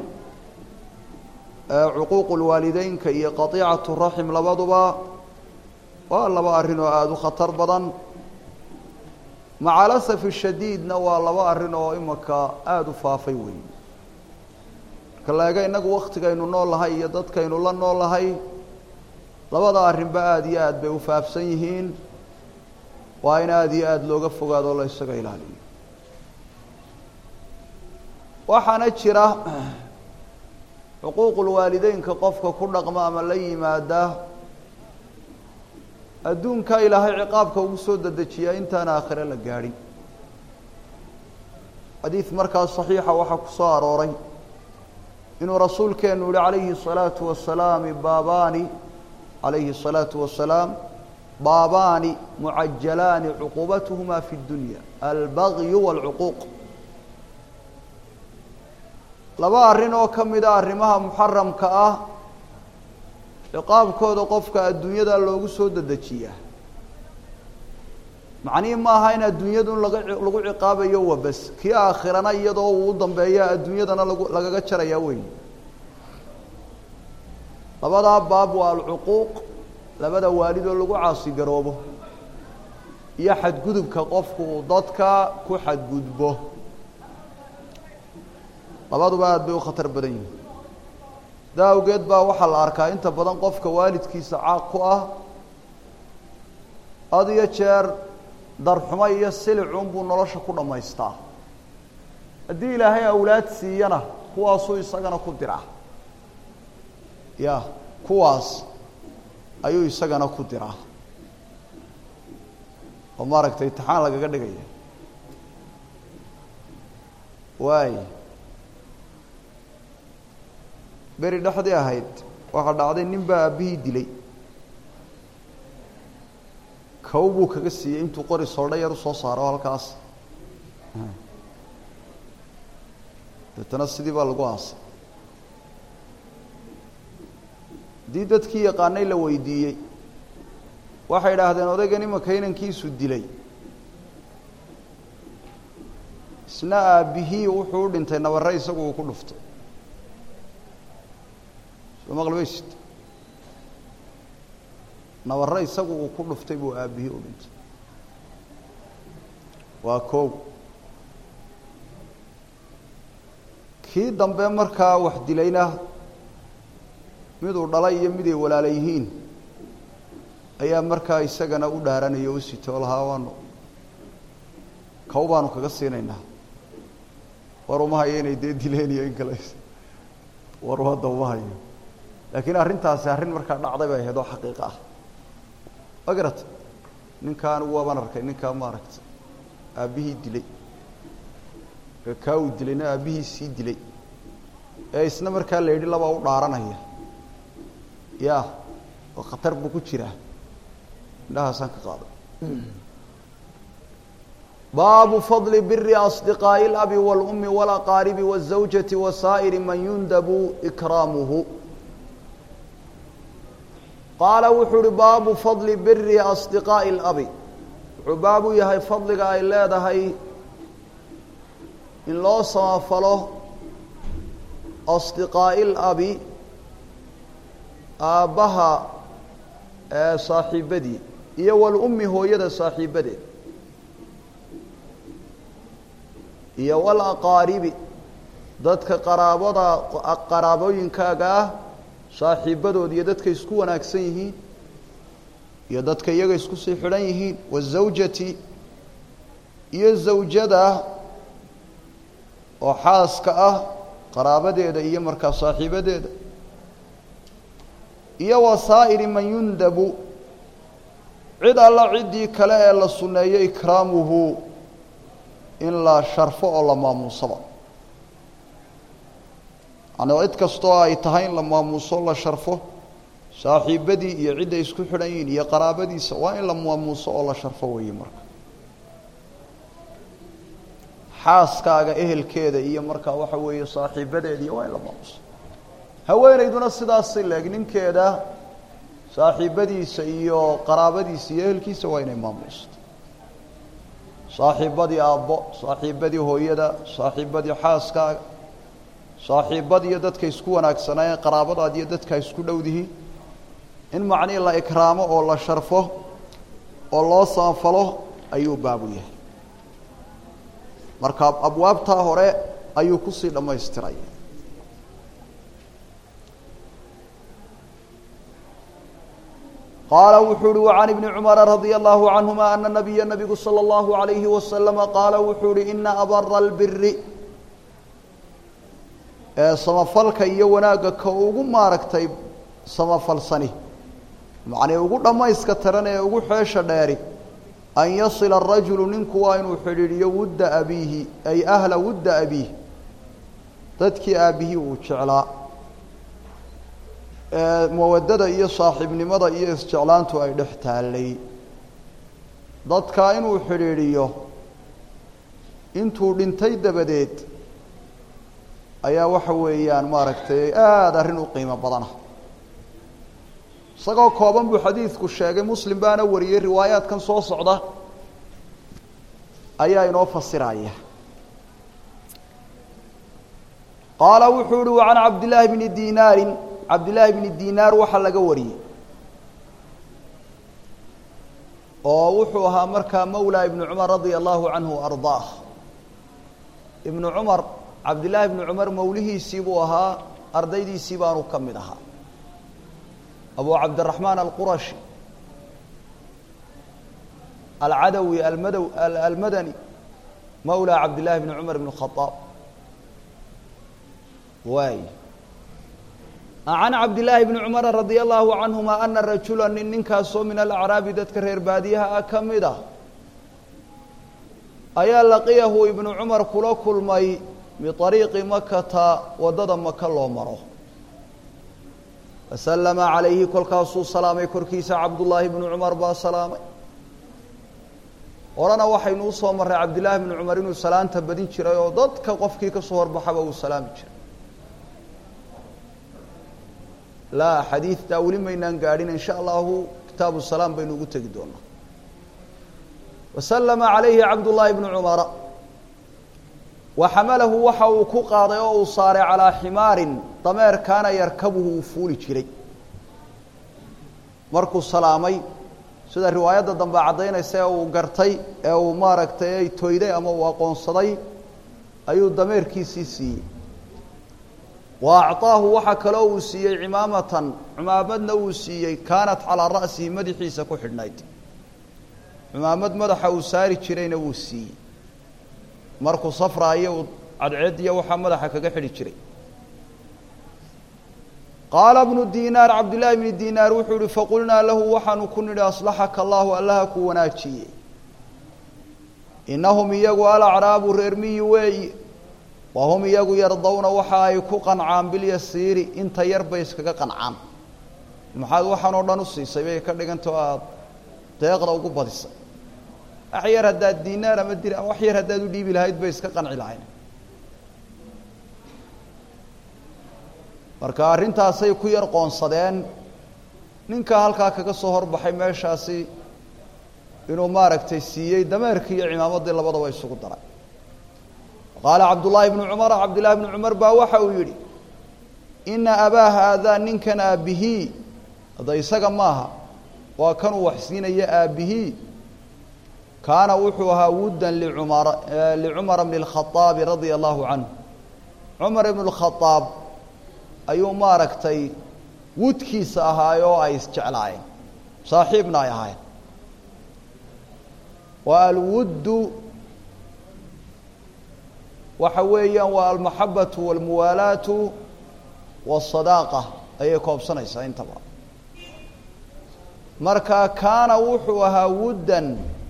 cuquuqu lwaalideynka iyo qatiicatu raxim labaduba waa laba arrin oo aada u khatar badan maca lasafi shadiidna waa laba arrin oo imaka aada u faafay weyn marka laega innagu waktigaynu nool lahay iyo dadkaynu la nool lahay labada arrinba aada iyo aad bay u faafsan yihiin waa in aada iyo aada looga fogaado la isaga ilaaliyo waxaana jira xuquuqulwaalideynka qofka ku dhaqma ama la yimaada adduunka ilaahay ciqaabka ugu soo dedejiyaa intaan aakhire la gaadhin xadiid markaas saxiixa waxaa ku soo arooray inuu rasuulkeenu yihi calayhi الsalaatu wasalaam baabaani calayhi الsalaatu wasalaam baabaani mucajalaani cuquubatuhuma fi اdunya albagyu wاlcuquuq laba arrin oo ka mida arrimaha muxaramka ah ciqaabkooda qofka adduunyada loogu soo dedejiyaa macnihii ma aha in adduunyadu laga lagu ciqaabayo wabas kii aakhirana iyadoo uu u dambeeya adduunyadana lagu lagaga jarayaa weyn labadaa baab waa alcuquuq labada waalidoo lagu caasigaroobo iyo xadgudubka qofku uu dadka ku xadgudbo labaduba aada bay u khatar badan yihin sidaa awgeed baa waxaa la arkaa inta badan qofka waalidkiisa caaq ku ah had iyo jeer darxumo iyo silicun buu nolosha ku dhammaystaa haddii ilaahay awlaad siiyana kuwaasuu isagana ku diraa ya kuwaas ayuu isagana ku diraa oo maaragtay imtixaan lagaga dhigaya waay beri dhexdii ahayd waxaa dhacday nin baa aabbihii dilay kow buu kaga siiyey intuu qori soldha yar usoo saaro halkaas deetana sidii baa lagu aasay haddii dadkii yaqaanay la weydiiyey waxay idhaahdeen odaygan imanka inankiisu dilay isna aabbihii wuxuu u dhintay nabarre isagu uu ku dhuftay soo maqli maysid nabarre isagu uu ku dhuftay buu aabihii u dhintay waa kow kii dambe markaa wax dilayna miduu dhalay iyo miday walaala yihiin ayaa markaa isagana u dhaaranaya u sitoo lahaa waanu kow baanu kaga siinaynaa war uma hayo inay dee dileen iyo in kale war hadda uma hayo laakiin arrintaasi arrin markaa dhacday bay ahayd oo xaqiiqa ah ma garata ninkaan waabaan arkay ninkaa ma aragta aabbihii dilay kaa uu dilayna aabbihii sii dilay ee isna markaa la yidhi labaa u dhaaranaya ya oo khatar buu ku jiraa indhahaasaan ka qaaday baabu fadli biri asdiqaaءi اlabi wاlumi wاlaqaaribi wالزawjati wasaa'iri man yundabu ikraamuhu qaala wuxuu uhi baabu fadli biri asdiqaaءi اlabi wuxuu baabu yahay fadliga ay leedahay in loo samafalo asdiqaaءi اlabi aabbaha saaxiibadii iyo walummi hooyada saaxiibadeed iyo walaqaaribi dadka qaraabada qaraabooyinkaaga ah saaxiibadood iyo dadka isku wanaagsan yihiin iyo dadka iyaga isku sii xidhan yihiin wazawjati iyo zawjada oo xaaska ah qaraabadeeda iyo markaa saaxiibadeeda iyo wasaa'iri man yundabu cid alla ciddii kale ee la sunneeyo ikraamuhu in la sharfo oo la maamuusaba yani cid kastoo ay tahay in la maamuuso la sharfo saaxiibadii iyo cidday isku xidhan yihiin iyo qaraabadiisa waa in la maamuuso oo la sharfo weeye marka xaaskaaga ehelkeeda iyo markaa waxa weeye saaxiibadeediiyo waa in la maamuuso haweenayduna sidaasi leeg ninkeeda saaxiibadiisa iyo qaraabadiisa iyo ehelkiisa waa inay maamuusto saaxiibadii aabbo saaxiibadii hooyada saaxiibadii xaaskaaga saaxiibadiiyo dadka isku wanaagsanaayeen qaraabadaad iyo dadka isku dhowdihiin in macnihii la ikraamo oo la sharfo oo loo samafalo ayuu baabu yahay marka abwaabtaa hore ayuu kusii dhammaystiray qaala wuxuu uhi وعan iبni cmara radي الlahu canهuma ana nabiya nabigu slى الlahu عalayhi waslama qaala wuxuu uhi ina abara اlbiri ee samafalka iyo wanaagga ka ugu maaragtay samafalsani macnii ugu dhammayska tiran ee ugu xeesha dheeri an yasila الrajulu ninku waa inuu xidhiidhiyo wudda abiihi ay ahla wudda abiih dadkii aabihii uu jeclaa mawadada iyo saaxiibnimada iyo isjeclaantu ay dhex taallay dadkaa inuu xidhiidhiyo intuu dhintay dabadeed ayaa waxa weeyaan maaragtay aada arrin u qiimo badana isagoo kooban buu xadiidku sheegay muslim baana wariyey riwaayaadkan soo socda ayaa inoo fasiraya qaala wuxuu uhi وعan cabdillaahi bni dinaari cabdillaahi bni dinaar waxaa laga wariyey oo wuxuu ahaa markaa mawlaa ibnu cumar radia allahu canhu ardaah ibnu cumar cabdillaahi ibnu cumar mawlihiisii buu ahaa ardaydiisii baanu ka mid ahaa abu cabdiraxmaan alqurashi alcadawi almadaw almadani mawlaa cabdillahi bni cumar ibn khaaab waay can cabdillaahi bni cumara radia allahu canhuma ana rajula nin ninkaasoo min alacraabi dadka reer baadiyaha ah ka mid ah ayaa laqiyahu ibnu cumar kula kulmay biariiqi makata waddada maka loo maro fasallama calayhi kolkaasuu salaamay korkiisa cabdullaahi bnu cumar baa salaamay horena waxaynu usoo marray cabdillaahi bnu cumar inuu salaanta badin jiray oo dadka qofkii kasoo horbaxaba uu salaami jiray laa xadiidtaa weli maynaan gaadhin in sha allahu kitaabu salaam baynu ugu tegi doonaa wasallama calayhi cabdullaahi bnu cumara wa xamalahu waxa uu ku qaaday oo uu saaray calaa ximaarin dameer kaana yarkabuhu uu fuuli jiray markuu salaamay sida riwaayadda dambe caddaynaysa ee uu gartay ee uu maaragtay ay toyday ama uu aqoonsaday ayuu dameerkiisii siiyey wa acطaahu waxaa kaloo uu siiyey cimaamatan cumaamadna uu siiyey kaanat calaa ra'sihi madaxiisa ku xidhnayd cumaamad madaxa uu saari jirayna wuu siiyey markuu safraayo uu cadceediya waxaa madaxa kaga xidhi jiray qaala bnu dinaar cabdillaahi bni dinaar wuxuu yihi faqulnaa lahu waxaanu ku nidhi aslaxaka allahu allaha ku wanaajiyey inahum iyagu alacraabu reer miyi weeyi wahum iyagu yardawna waxa ay ku qancaan bilyasiiri inta yar bay iskaga qancaan maxaad waxaan oo dhan u siisay bay ka dhigantao aada deeqda ugu badisay wax yar haddaad dinaar ama dir ama wax yar haddaad u dhiibi lahayd bay iska qanci lahayn marka arrintaasay ku yar qoonsadeen ninka halkaa kaga soo horbaxay meeshaasi inuu maaragtay siiyey dameerkii iyo cimaamaddii labadaba isugu daray qaala cabdullaahi bnu cumara cabdillahi bnu cumar baa waxa uu yidhi ina abaa haadaa ninkan aabbihii hadda isaga maaha waa kanuu wax siinaya aabbihii kaana wuxuu ahaa wuddan licumara licumara bni اlkhaaabi radia allahu canhu cumar ibnu اlkhaaab ayuu maaragtay wudkiisa ahaay oo ay isjeclaayeen saaxiibna ay ahaayeen wa alwuddu waxa weeyaan waa almaxabatu walmuwaalaatu wasadaaqa ayay koobsanaysaa intaba marka kaana wuxuu ahaa wuddan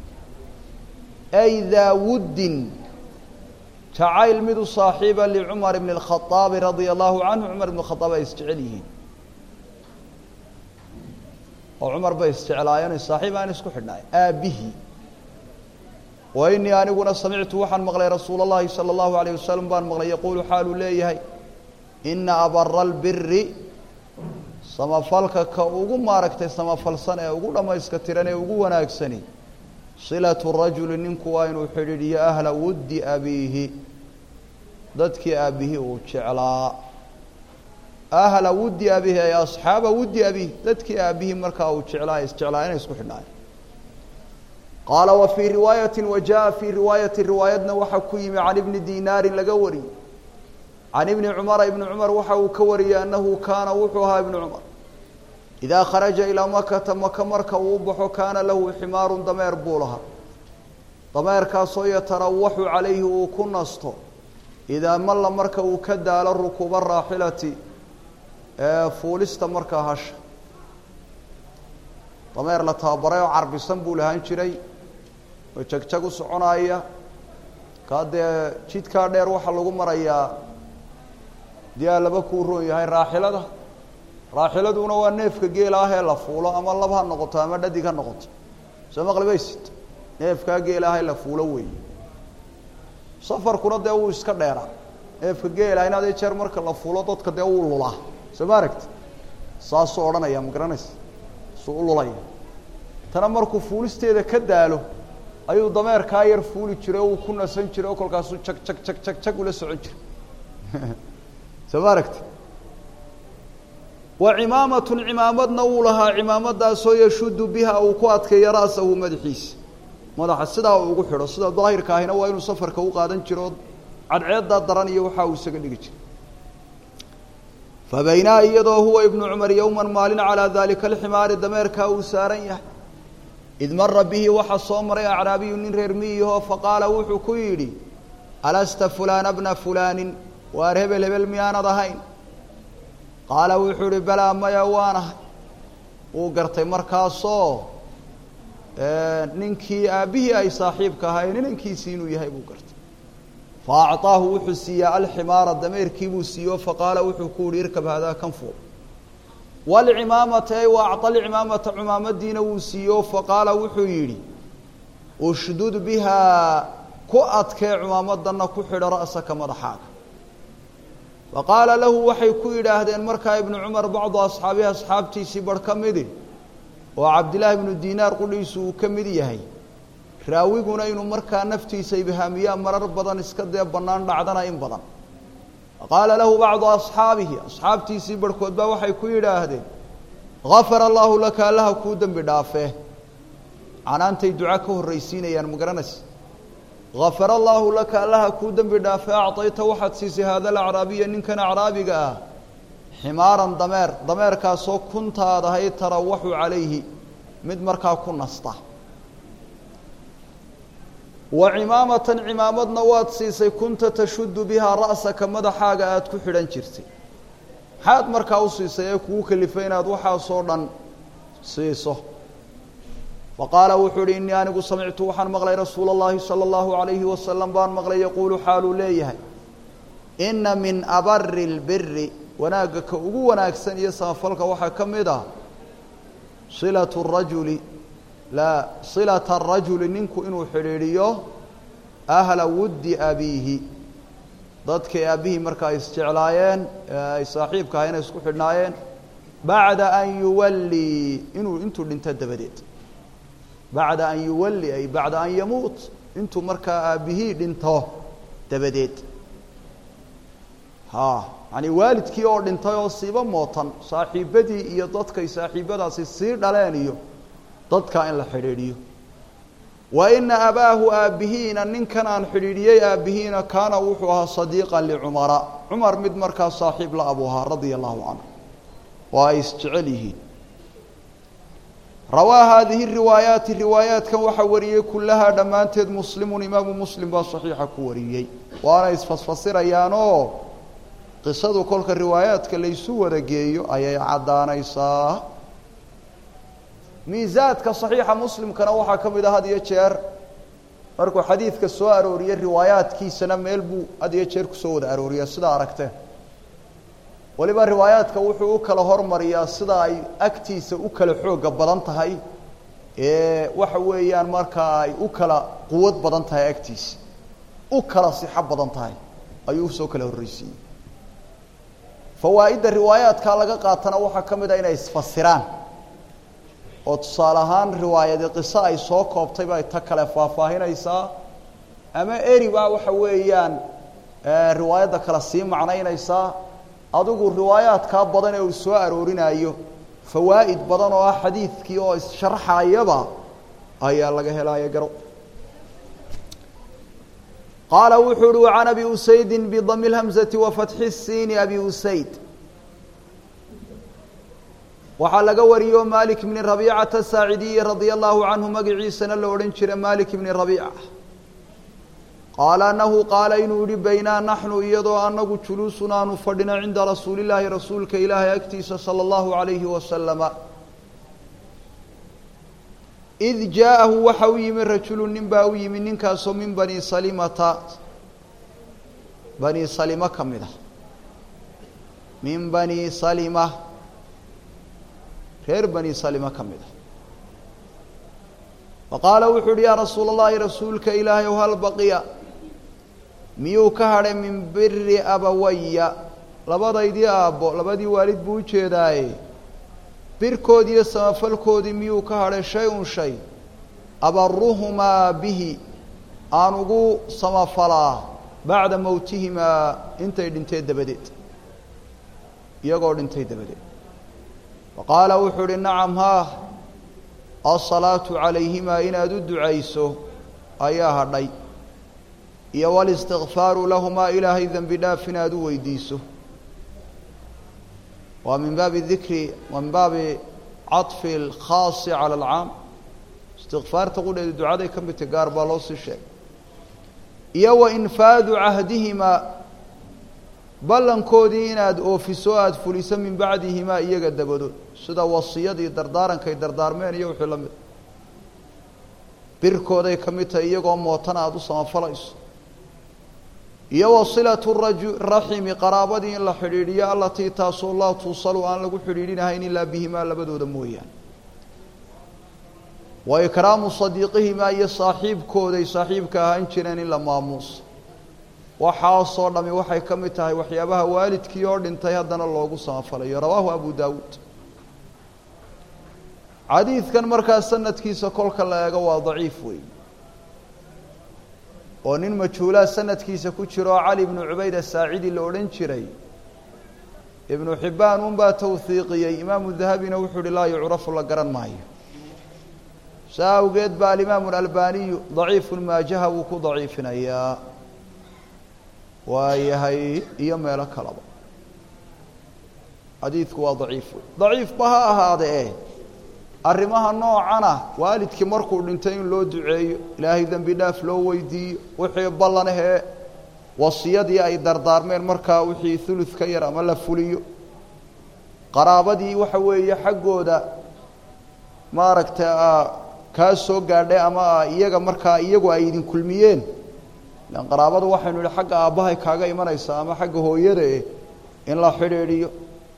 ay daa wuddin jacayl mid u saaxiiba licumar bni اlkhaaabi radia allahu canhu cumar ibn khaaab ay isjecel yihiin oo cumar bay isjeclaayeen saaxiib aan isku xidhnaay aabbihii wa inii aniguna samictu waxaan maqlay rasuula اllahi salى اllahu alayه wasalam baan maqlay yaquulu xaaluu leeyahay ina abara اlbiri samafalka ka ugu maaragtay samafalsan ee ugu dhammayska tiran ee ugu wanaagsani silatu rajuli ninku waa inuu xidhiidhiyo ahla wuddi abiihi dadkii aabbihii uu jeclaa ahla wuddi abiihi ay asxaaba wuddi abiihi dadkii aabbihii markaa uu jeclaa isjeclaa inay isku xidhnaayo qaala wa fii riwaayati wa jaa fii riwaayati riwaayadna waxaa ku yimi can ibni dinaarin laga wariyey can ibni cumara ibni cumar waxa uu ka wariyey annahu kaana wuxuu ahaa ibnu cumar idaa kharaja ilaa makata maka marka uu u baxo kaana lahu ximaarun dameer buu lahaa dameerkaasoo yatarawaxu calayhi uu ku nasto idaa malla marka uu ka daalo rukuuba raaxilati ee fuulista markaa hasha dameer la tababaray oo carbisan buu lahaan jiray oo jagjag u soconaaya kaa dee jidkaa dheer waxaa lagu marayaa diyaa laba kuu roon yahay raaxilada raaxiladuna waa neefka geela ah ee la fuulo ama lab ha noqoto ama dhadig ha noqoto soo maqlibaysid neefkaa geela ah ee la fuulo weeye safarkuna dee wuu iska dheeraa neefka geela in adee jeer marka la fuulo dadka dee wuu lulaa soo ma aragti saasuu odhanaya ma garanaysa suu u lulaya tana markuu fuulisteeda ka daalo ayuu dameerkaa yar fuuli jiray oo uu ku nasan jiray oo kolkaasuu jag jag jag jag jag ula socon jiray soo ma aragti wa cimaamatun cimaamadna wuu lahaa cimaamadaasoo yashudu biha uu ku adkeeyo ra'sahu madaxiisa madaxa sidaa uu ugu xidho sida daahirka ahina waa inuu safarka u qaadan jiro cadceeddaa daran iyo waxaa uu isaga dhigi jiray fabaynaa iyadoo huwa ibnu cumar yowman maalin calaa daalika alximaari dameerkaa uu saaran yahay id mara bihi waxaa soo maray acraabiyu nin reer miyiho faqaala wuxuu ku yidhi alasta fulaana bna fulaanin waar hebel hebel miyaanad ahayn qaala wuxuu ihi balaa maya waanahay wuu gartay markaasoo ninkii aabbihii ay saaxiibka ahaayeen inankiisii inuu yahay buu gartay fa acطaahu wuxuu siiyaa alximaara dameerkii buu siiyo faqaala wuxuu ku yihi irkab haadaa kan fuul wlcimaamata ay wa acطa lcimaamata cumaamadiina wuu siiyo faqaala wuxuu yidhi ushdud bihaa ku adkee cumaamadana ku xidho ra'saka madaxaaga faqaala lahu waxay ku yidhaahdeen markaa ibnu cumar bacdu asxaabihi asxaabtiisii barh ka midi oo cabdillaahi ibnu dinaar qudhiisu uu ka mid yahay raawiguna inuu markaa naftiisa ibhaamiyaa marar badan iska dee bannaan dhacdana in badan qaala lahu bacdu asxaabihi asxaabtiisii barhkood baa waxay ku yidhaahdeen gafara allaahu laka allaha kuu dembi dhaafee canaantay duca ka horraysiinayaan ma garanaysa gafara allaahu laka allaha kuu dembi dhaafee acdayta waxaad siisay haada alacraabiya ninkan acraabiga ah ximaaran dameer dameerkaasoo kuntaad ahayd tarawaxu calayhi mid markaa ku nasta wa cimaamatan cimaamadna waad siisay kunta tashuddu bihaa ra'saka madaxaaga aada ku xidhan jirtay maxaad markaa u siisay ee kugu kalifay inaad waxaasoo dhan siiso fa qaala wuxuu uhi innii anigu samictu waxaan maqlay rasuula اllahi salى اllahu عalayhi wasalam baan maqlay yaquulu xaaluu leeyahay ina min abari اlbiri wanaagga ka ugu wanaagsan iyo samafalka waxaa ka mid ah silaة الrajuli la silata الrajuli ninku inuu xidhiidhiyo ahla wuddi abiihi dadkay aabbihii markaa isjeclaayeen ay saaxiibka ahayn ay isku xidhnaayeen bacda an yuwallii inuu intuu dhinto dabadeed bacda an yuwalli ay bacda an yamuut intuu markaa aabbihii dhinto dabadeed ha yani waalidkii oo dhintay oo siiba mootan saaxiibadii iyo dadkay saaxiibadaasi sii dhaleen iyo dadkaa in la xidhiidhiyo wa ina abaahu aabbihiina ninkan aan xidhiidhiyey aabbihiina kaana wuxuu ahaa sadiiqan licumara cumar mid markaa saaxiib la abu ahaa radia allahu canhu oo ay isjecel yihiin rawaa haadihi riwaayaati riwaayaatkan waxaa wariyey kullahaa dhammaanteed muslimun imaamu muslim baa saxiixa ku wariyey waana isfasfasirayaanoo qisadu kolka riwaayaadka laysu wada geeyo ayay caddaanaysaa miisaadka saxiixa muslimkana waxaa ka mid ah had iyo jeer markuu xadiidka soo arooriyey riwaayaadkiisana meel buu had iyo jeer kusoo wada arooriyaa sidaa aragteen waliba riwaayaadka wuxuu u kala hormariyaa sida ay agtiisa u kala xooga badan tahay ee waxa weeyaan markaa ay u kala quwad badan tahay agtiisa u kala sixo badan tahay ayuu usoo kala horreysiiyey fawaa'idda riwaayaadkaa laga qaatana waxaa ka mid ah inay isfasiraan oo tusaale ahaan riwaayadi qiso ay soo koobtay bay ta kale faahfaahinaysaa ama eri baa waxa weeyaan riwaayadda kale sii macnaynaysaa adigu riwaayaadkaa badan ee uu soo aroorinaayo fawaa'id badan oo ah xadiidkii oo issharxayaba ayaa laga helaya garo qaala wuxuu uhi وعan abi usayd bdm الhmزة وfatxi الsiini abi usayd waxaa laga wariyo malik bni رabيcaةa الsaacidiyi radي الlahu canhu magaciisana la odhan jira malik bni رabيcة qaala anahu qaala inuu yihi baynaa naxnu iyadoo anagu juluusun aanu fadhino cinda rasuuli الlahi rasuulka ilaahay agtiisa salى الlahu عalayhi wasalama id jaaءahu waxa u yimi rajulu nin baa u yimi ninkaasoo min bani salimata bani salima ka mid ah min bani salima reer bani salima ka mid ah faqaala wuxuu uhi yaa rasuula اllahi rasuulka ilaahay ow hal baqiya miyuu ka hadhay min biri abawaya labadaydii aabbo labadii waalid buu ujeedaaye birkoodii iyo samafalkoodii miyuu ka hadhay shay-un shay abaruhumaa bihi aan ugu samafalaa bacda mowtihimaa intay dhintee dabadeed iyagoo dhintay dabadeed faqaala wuxuu uhi nacam haa asalaatu calayhimaa inaad u ducayso ayaa hadhay iyo walistikfaaru lahumaa ilaahay dembi dhaaf inaad u weydiiso waa min baabi dikri waa min baabi caطfi اlkhaasi calى اlcaam istikfaarta qudheedu ducaday ka midta gaar baa loo sii sheegay iyo wa infaadu cahdihimaa ballankoodii inaad oofiso aada fuliso min bacdihimaa iyaga dabadood sida wasiyadii dardaarankay dardaarmeen iyo wixii la mid birkooday ka mid tahay iyagoo mootana aada u samafalayso iyo wa silatu raju raximi qaraabadii in la xidhiidhiyo allatii taasoo laa tuusalu aan lagu xidhiidhinahayn ilaa bihimaa labadooda mooyaane wa ikraamu sadiiqihimaa iyo saaxiibkooday saaxiibka ahaan jireen in la maamuuso waxaasoo dhami waxay ka mid tahay waxyaabaha waalidkii oo dhintay haddana loogu samafalayo rawaahu abu daawuud xadiidkan markaa sanadkiisa kolka la eego waa daciif wey oo nin majhuulaa sanadkiisa ku jiro oo cali ibnu cubayd asaacidi la odhan jiray ibnu xibbaan unbaa tawhiiqiyey imaamu dahabina wuxuu uhi laa yucrafu la garan maayo saa awgeed ba alimaamu alalbaniyu daciifu maajaha wuu ku daciifinayaa waayahay iyo meelo kaleba xadiidku waa daciif wey daciifba ha ahaadee arrimaha noocana waalidkii markuu dhintay in loo duceeyo ilaahay dembi dhaaf loo weydiiyo wixii ballanahee wasiyadii ay dardaarmeen markaa wixii hulud ka yar ama la fuliyo qaraabadii waxa weeye xaggooda maaragtay kaa soo gaadhay ama iyaga markaa iyagu ay idin kulmiyeen ilan qaraabada waxaynu idhi xagga aabbahay kaaga imanaysa ama xagga hooyada eh in la xidhiidhiyo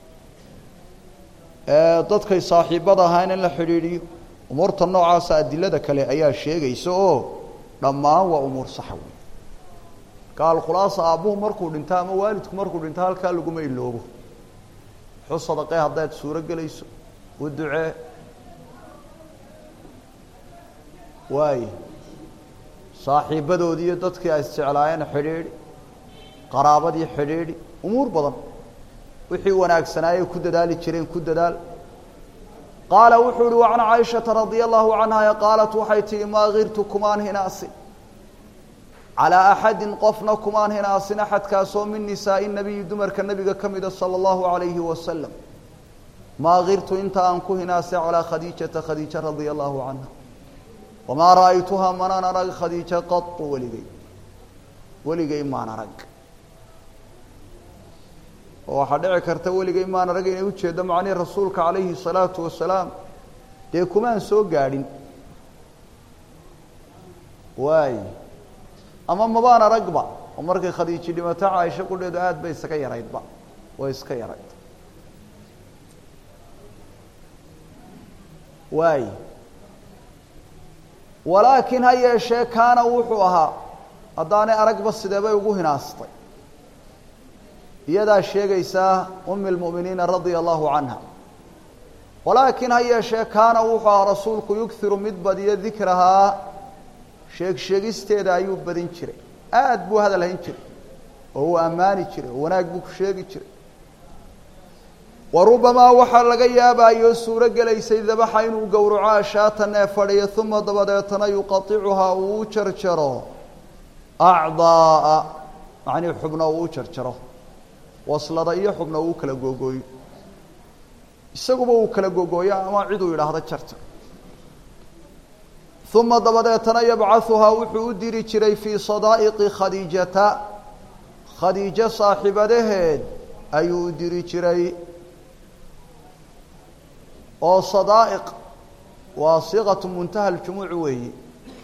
dadkay saaxiibada ahaan in la xidhiidhiyo umuurta noocaasa adilada kale ayaa sheegaysa oo dhammaan waa umuur saxa wey gaal khulaasa aabbuhu markuu dhinto ama waalidku markuu dhinto halkaa laguma iloobo xu sadaqee haddaad suuro gelayso u ducee waaye saaxiibadoodii iyo dadkii ay isjeclaayeen xidhiidhi qaraabadii xidhiidhi umuur badan wixii wanaagsanaayey ku dadaali jireen ku dadaal qaala wuxuu uhi wacan caaishata radia allahu canha qaalat waxay tihi maa kirtu kumaan hinaasin calaa axadin qofna kumaan hinaasin axadkaasoo min nisaa'i nabiyi dumarka nebiga ka mida sala allahu alayhi wasalam maa kirtu inta aan ku hinaasay calaa khadiijata khadiija radia allahu canha wamaa ra'aytuhaa manaan arag khadiija qatu weligay weligay maan arag oo waxaa dhici karta weligay maan arag inay ujeeddo macnihii rasuulka calayhi salaatu wasalaam dee kumaan soo gaadhin waay ama mabaan aragba oo markay khadiiji dhimato caaisho qudheedu aada bay isaga yaraydba way iska yarayd waay walaakiin ha yeeshee kaana wuxuu ahaa haddaanay aragba sideebay ugu hinaastay iyadaa sheegaysaa umi lmu'miniina radia allahu canha walaakiin ha yeeshee kaana wuxuu ahaa rasuulku yugiru mid badiyo dikrahaa sheeg sheegisteeda ayuu badin jiray aada buu hadal hayn jiray oo uu ammaani jiray oo wanaag buu ku sheegi jiray wa rubamaa waxaa laga yaabaayoo suuro gelaysay dabaxa inuu gowraco ashaatan ee fadhiyo uma dabadeetana yuqaicuhaa uu u jarjaro acdaaa macnii xubna uu u jarjaro waslada iyo xubna uu kala googooyo isaguba uu kala googooyo ama ciduu yidhaahdo jarjar uma dabadeetana yabcahuhaa wuxuu u diri jiray fii sadaa'iqi khadiijata khadiijo saaxiibadaheed ayuu u diri jiray oo sadaa'iq waa siiqatu muntaha aljumuuc weeyi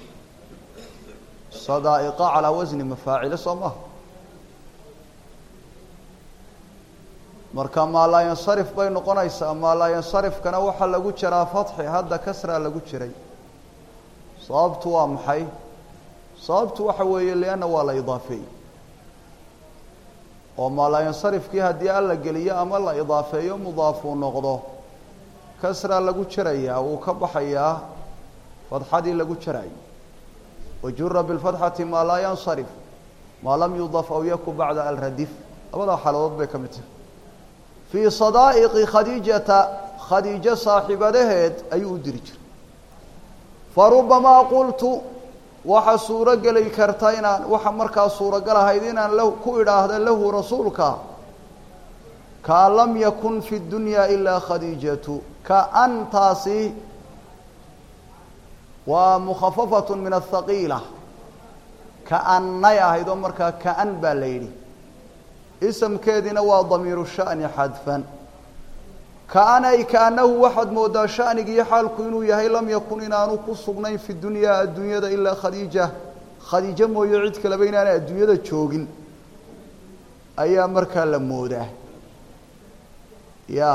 sadaa'iqa calaa wasni mafaacile soo maha marka maalaayansarif bay noqonaysaa maalaayansarifkana waxaa lagu jiraa fatxi hadda kasraa lagu jiray sababtu waa maxay sababtu waxa weeye lianna waa la idaafeeyey oo maalaayansarifkii haddii alla geliyo ama la idaafeeyo mudaafuu noqdo kasraa lagu jarayaa wuu ka baxayaa fadxadii lagu jaraayo wajura biاlfatxati maa laa yansarif maa lam yudaf aw yaku bacda alradif labadaa xaaladood bay ka mid tahay fii sadaa'iqi khadiijata khadiijo saaxiibadaheed ayuu u diri jiray farubamaa qultu waxa suuro geli karta inaan waxa markaa suuragal ahayd inaan la ku idhaahda lahu rasuulka kaan lam yakun fi dunya ilaa khadiijatu kaantaasi waa mukhafafat min athaqiila kaannay ahayd oo markaa kaan baa la yidhi isamkeediina waa damiiru sha'ni xadfan kaanay kaanahu waxaad moodaa shanigiiyo xaalku inuu yahay lam yakun inaanu ku sugnayn fi dunyaa adduunyada ilaa khadiija khadiijo mooye cid kaleba inaanay adduunyada joogin ayaa markaa la moodaa ya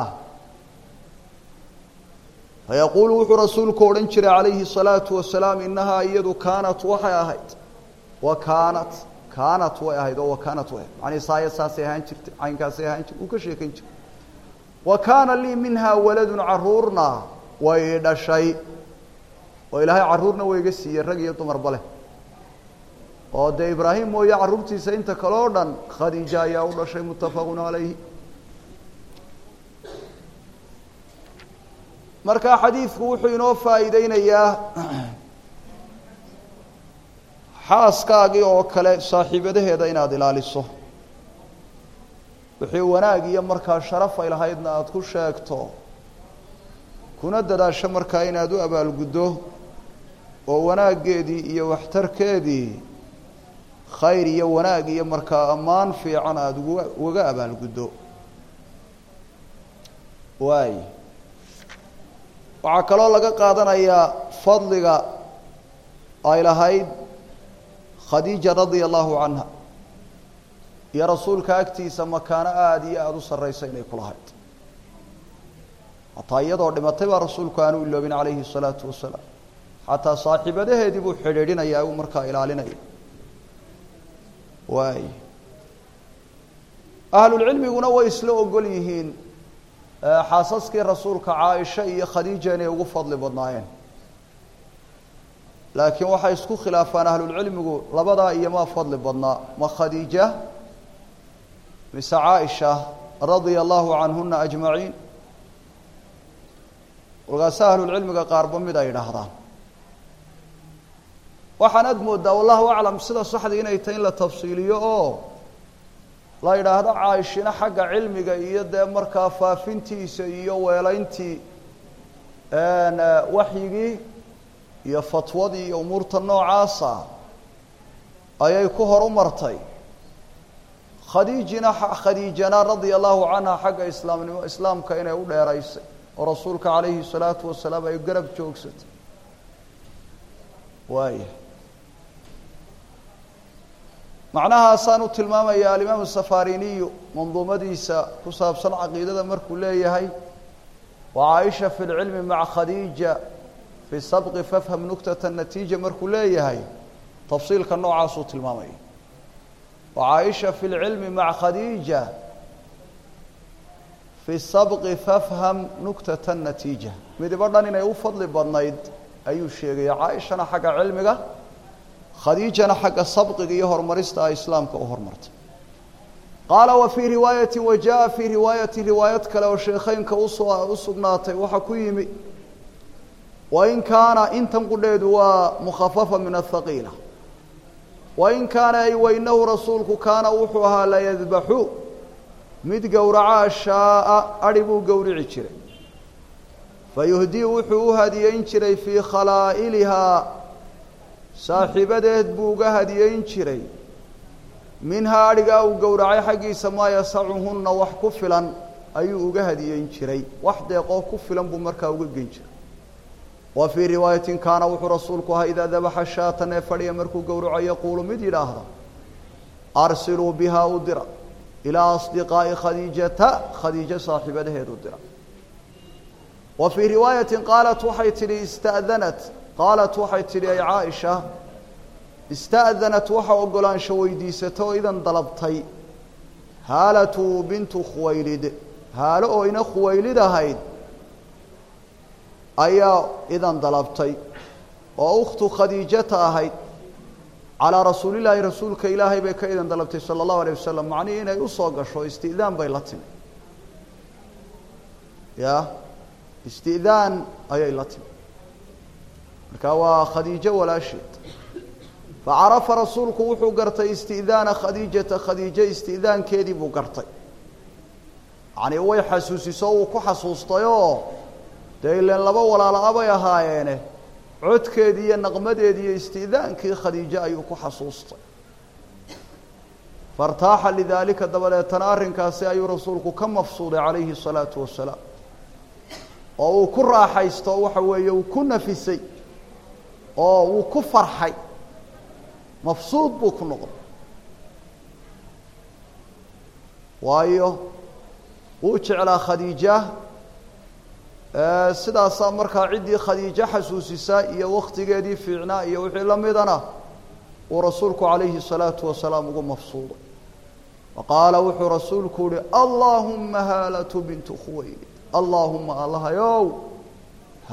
fayaquulu wuxuu rasuulku odhan jiray calayhi الsalaatu wasalaam inahaa iyadu kaanat waxay ahayd wa kaanat kaanat way ahayd oo wa kaanat way ahayd macnii saaya saasay ahaan jirtay caynkaasay ahaan jirtay uu ka sheekayn jiray wa kaana lii minhaa waladun caruurna way dhashay oo ilaahay carruurna wayga siiyey rag iyo dumarba leh oo dee ibraahim mooye carruurtiisa inta kale o dhan khadiija ayaa u dhashay muttafaqun calayhi marka xadiidku wuxuu inoo faa'iideynayaa xaaskaagii oo kale saaxiibadaheeda inaad ilaaliso wixii wanaag iyo markaa sharaf ay lahaydna aada ku sheegto kuna dadaasho markaa inaad u abaalguddo oo wanaaggeedii iyo waxtarkeedii khayr iyo wanaag iyo markaa ammaan fiican aada uga ugaga abaalguddo waay waxaa kaloo laga qaadanayaa fadliga ay lahayd khadiija radia allahu canha iyo rasuulka agtiisa makaano aada iyo aada u sarraysa inay ku lahayd hataa iyadoo dhimatay baa rasuulku aanu iloobin calayhi الsalaatu wasalaam xataa saaxiibadaheedii buu xidhiidhinayaa uu markaa ilaalinaya waay ahlulcilmiguna way isla ogol yihiin xaasaskii rasuulka caaisha iyo khadiija inay ugu fadli badnaayeen laakiin waxay isku khilaafaan ahlulcilmigu labadaa iyo maa fadli badnaa ma khadiija mise caaisha radia allahu canhuna ajmaciin walkaase ahlulcilmiga qaarba mid ay idhaahdaan waxaan ad moodaa wallahu aclam sida saxdii inay tahay in la tafsiiliyo oo la yidhaahdo caaishina xagga cilmiga iyo dee markaa faafintiisa iyo weelayntii waxyigii iyo fatwadii iyo umuurta noocaasa ayay ku hor u martay khadiijina khadiijana radia allahu canha xagga islaamnimo islaamka inay u dheeraysay oo rasuulka calayhi salaatu wasalaam ay garab joogsatay waaya macnahaasaan u tilmaamaya alimaamu safariniyu manduumadiisa ku saabsan caqiidada markuu leeyahay wa caaisha fi lcilmi maca khadiija fi sabqi fafham nuktata natiija markuu leeyahay tafsiilka noocaasuu tilmaamaya wa caaisha fi lcilmi maca khadiija fi sabqi fafham nuktata natiija midibo dhan inay u fadli badnayd ayuu sheegaya caaishana xagga cilmiga khadiijana xagga sabqiga iyo horumarista ay islaamka u hormartay qaala wa fii riwaayati wa jaa fii riwaayati riwaayad kale oo sheekheynka usoo u sugnaatay waxaa ku yimi wain kaana intan qudheedu waa mukhafafa min athaqiila wain kaana ay wainahu rasuulku kaana wuxuu ahaa layadbaxu mid gowracaa shaaa adhi buu gowrici jiray fayuhdii wuxuu u hadiyeyn jiray fii khalaa'ilihaa saaxiibadeed buu uga hadiyeyn jiray minhaa adhigaa uu gowracay xaggiisa maa yasacuhunna wax ku filan ayuu uga hadiyeyn jiray wax deeqoo ku filan buu markaa uga gen jiray wa fii riwaayatin kaana wuxuu rasuulku ahaa idaa dabaxa shaatan ee fadhiya markuu gowraco yaquulu mid yidhaahda arsiluu bihaa u dira ilaa asdiqaa'i khadiijata khadiijo saaxiibadaheed u dira wa fii riwaayatin qaalat waxay tidhi ista'danat qaalat waxay tidhi ay caaisha ista'danat waxa ogolaansho weydiisata oo idan dalabtay haalatu bintu khuwaylid haalo oo ina khuwaylid ahayd ayaa idan dalabtay oo ukhtu khadiijata ahayd calaa rasuulillaahi rasuulka ilaahay bay ka idan dalabtay sala allahu alayh wasalam macnihii inay usoo gasho isti'daan bay la timi ya isti'daan ayay la timi marka waa khadiijo walaasheed facarafa rasuulku wuxuu gartay isti'daana khadiijata khadiijo isti'daankeedii buu gartay yacni way xasuusiso uu ku xasuustayoo dee ileen laba walaala-a bay ahaayeene codkeedii iyo naqmadeedii iyo isti'daankii khadiijo ayuu ku xasuustay fairtaaxa lidaalika dabadeetana arrinkaasi ayuu rasuulku ka mafsuuday calayhi الsalaatu wasalaam oo uu ku raaxaysto waxa weeye uu ku nafisay oo uu ku farxay mafsuud buu ku noqday waayo wuu jeclaa khadiija sidaasaa markaa ciddii khadiijo xasuusisaa iyo waktigeedii fiicnaa iyo wixii la midana uu rasuulku calayhi الsalaatu wasalaam ugu mafsuuday wa qaala wuxuu rasuulku uhi allaahuma haalatu bintu khuwaylid allaahuma allahayow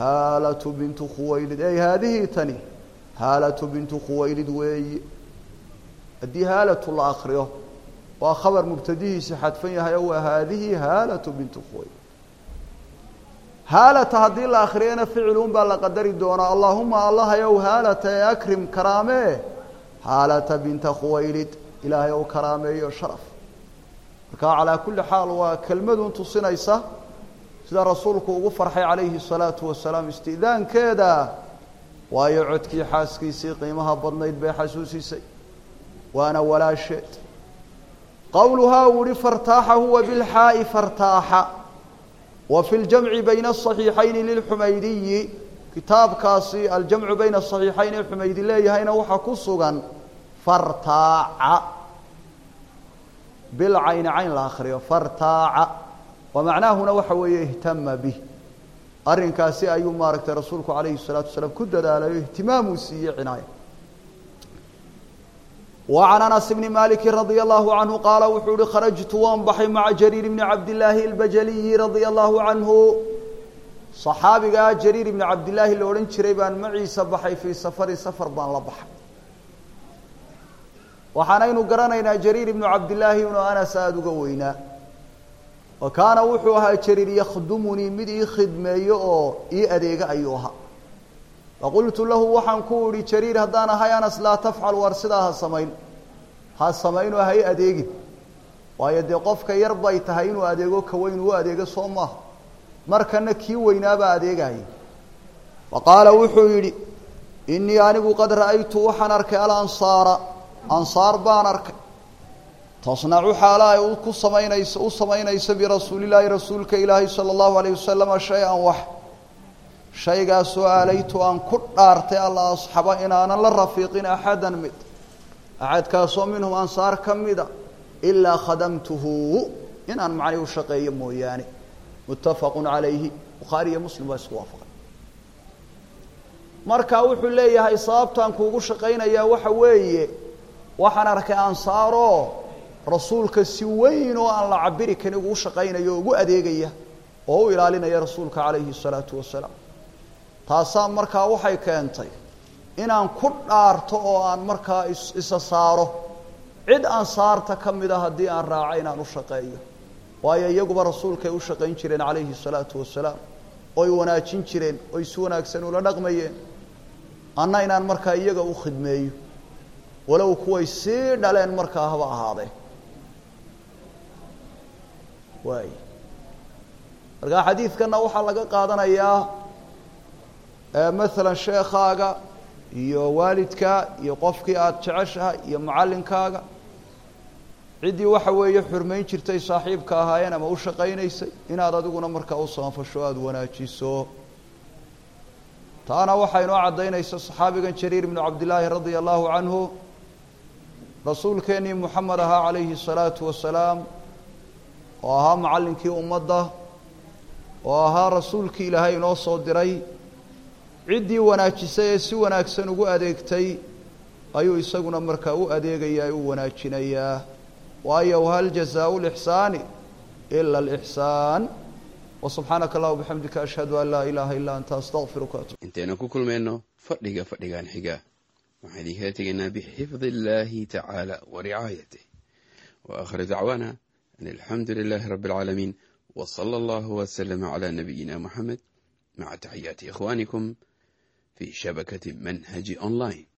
haalatu bintu khuwaylid ey haadihii tani haalatu bintu khuwaylid weeyi haddii haalatu la akriyo waa khabar mubtadihiisi xadfan yahay o waa haadihi haalatu bintu khuwayl haalata haddii la akriyana ficilun baa la qadari doonaa allaahuma allahayow haalata ee akrim karaamee haalata binta khuwaylid ilaahay ou karaameeyo sharaf markaa calaa kulli xaal waa kelmadun tusinaysa sida rasuulku ugu farxay calayhi الsalaatu wasalaam isti'daankeeda waayo codkii xaaskiisii qiimaha badnayd bay xasuusisay waana walaasheed qowluhaa uu ihi fartaaxa huwa bilxaa'i fartaaxa wa fi ljamci bayna asaxiixayni lilxumaydiyi kitaabkaasi aljamcu bayna asaxiixayn ee xumaydi leeyahayna waxaa ku sugan fartaaca bilcayni cayn la akriyo fartaaca wa macnaahuna waxa weeye ihtama bih arrinkaasi ayuu maaragtay rasuulku calayhi الsalaatu wasalaam ku dadaalayo ihtimaamuu siiyey cinaaya وعن أنس بن مالك رضي الله عنه قال wuxuu uhi خرجت waan baxay mعa جرير بن عبد اللahi البجلي رضي الله عنه صحaabigaa جرير بن عبد اللahi la odhan jiray baan maciisa baxay fيi سفri سفر baan la baxay waxaanaynu garanaynaa جرير بن عبد اللahi inuu أنس aada uga weynaa wa kaana wuxuu ahaa جرير ykdمnii mid ii khidmeeyo oo ii adeega ayuu ahaa faqultu lahu waxaan ku idhi jariir haddaan ahay anas laa tafcal war sidaa ha samayn ha samaynoo hay adeegin waayo dee qofka yar bay tahay inuu adeego ka weyn uu adeego soo maaha markana kii weynaabaa adeegaya fa qaala wuxuu yidhi innii anigu qad ra'aytu waxaan arkay alansaara ansaar baan arkay tasnacu xaala ay ku samaynayso u samaynayso birasuulillaahi rasuulka ilaahi sala allahu alayh wasalama shay-an wax shaygaasoo aalaytu aan ku dhaartay alla asxaba inaanan la rafiiqin axadan mid axadkaasoo minhum ansaar ka mida ilaa khadamtuhu inaan macnii u shaqeeyo mooyaane muttafaqun calayhi bukhaari iyo muslim baa isku waafaqay marka wuxuu leeyahay sababtaan kuugu shaqaynayaa waxa weeye waxaan arkay ansaaroo rasuulka si weyn oo aan la cabiri karin ugu shaqaynayo o ugu adeegaya oo u ilaalinaya rasuulka calayhi الsalaatu wasalaam taasaa markaa waxay keentay inaan ku dhaarto oo aan markaa isa saaro cid ansaarta ka mida haddii aan raaco inaan u shaqeeyo waayo iyaguba rasuulkay u shaqayn jireen calayhi الsalaatu wasalaam oy wanaajin jireen oy si wanaagsan ula dhaqmayeen anna inaan markaa iyaga u khidmeeyo walow kuway sii dhaleen markaa haba ahaadee waay markaa xadiidkana waxaa laga qaadanayaa maalan sheekaaga iyo waalidka iyo qofkii aada jeceshahay iyo mucallinkaaga ciddii waxa weeye xurmayn jirtay saaxiibka ahaayeen ama u shaqaynaysay inaad adiguna markaa u saanfasho aada wanaajiso taana waxaa inoo caddaynaysa saxaabigan jariir ibnu cabdillaahi radia allahu canhu rasuulkeennii moxamed ahaa calayhi الsalaatu wasalaam oo ahaa macallinkii ummadda oo ahaa rasuulkii ilaahay inoo soo diray ciddii wanaajisay ee si wanaagsan ugu adeegtay ayuu isaguna markaa u adeegayaa u wanaajinayaa waayo hal jazaau lixsaani ila alixsaan wasubxaanaka allah bixamdika ashhadu an laa ilaaha illaa anta astaqfiruka intaynu ku kulmayno fadhiga fadhigan xiga waxaan idinkala tegaynaa bixifdi illaahi tacaala wa ricaayatih wa akhir dacwaana an alxamdu lilaahi rabbi alcaalamiin w sala allahu waslama calaa nabiyina moxamed maca taxiyaati ikhwaanikum fi shabakati manhaji online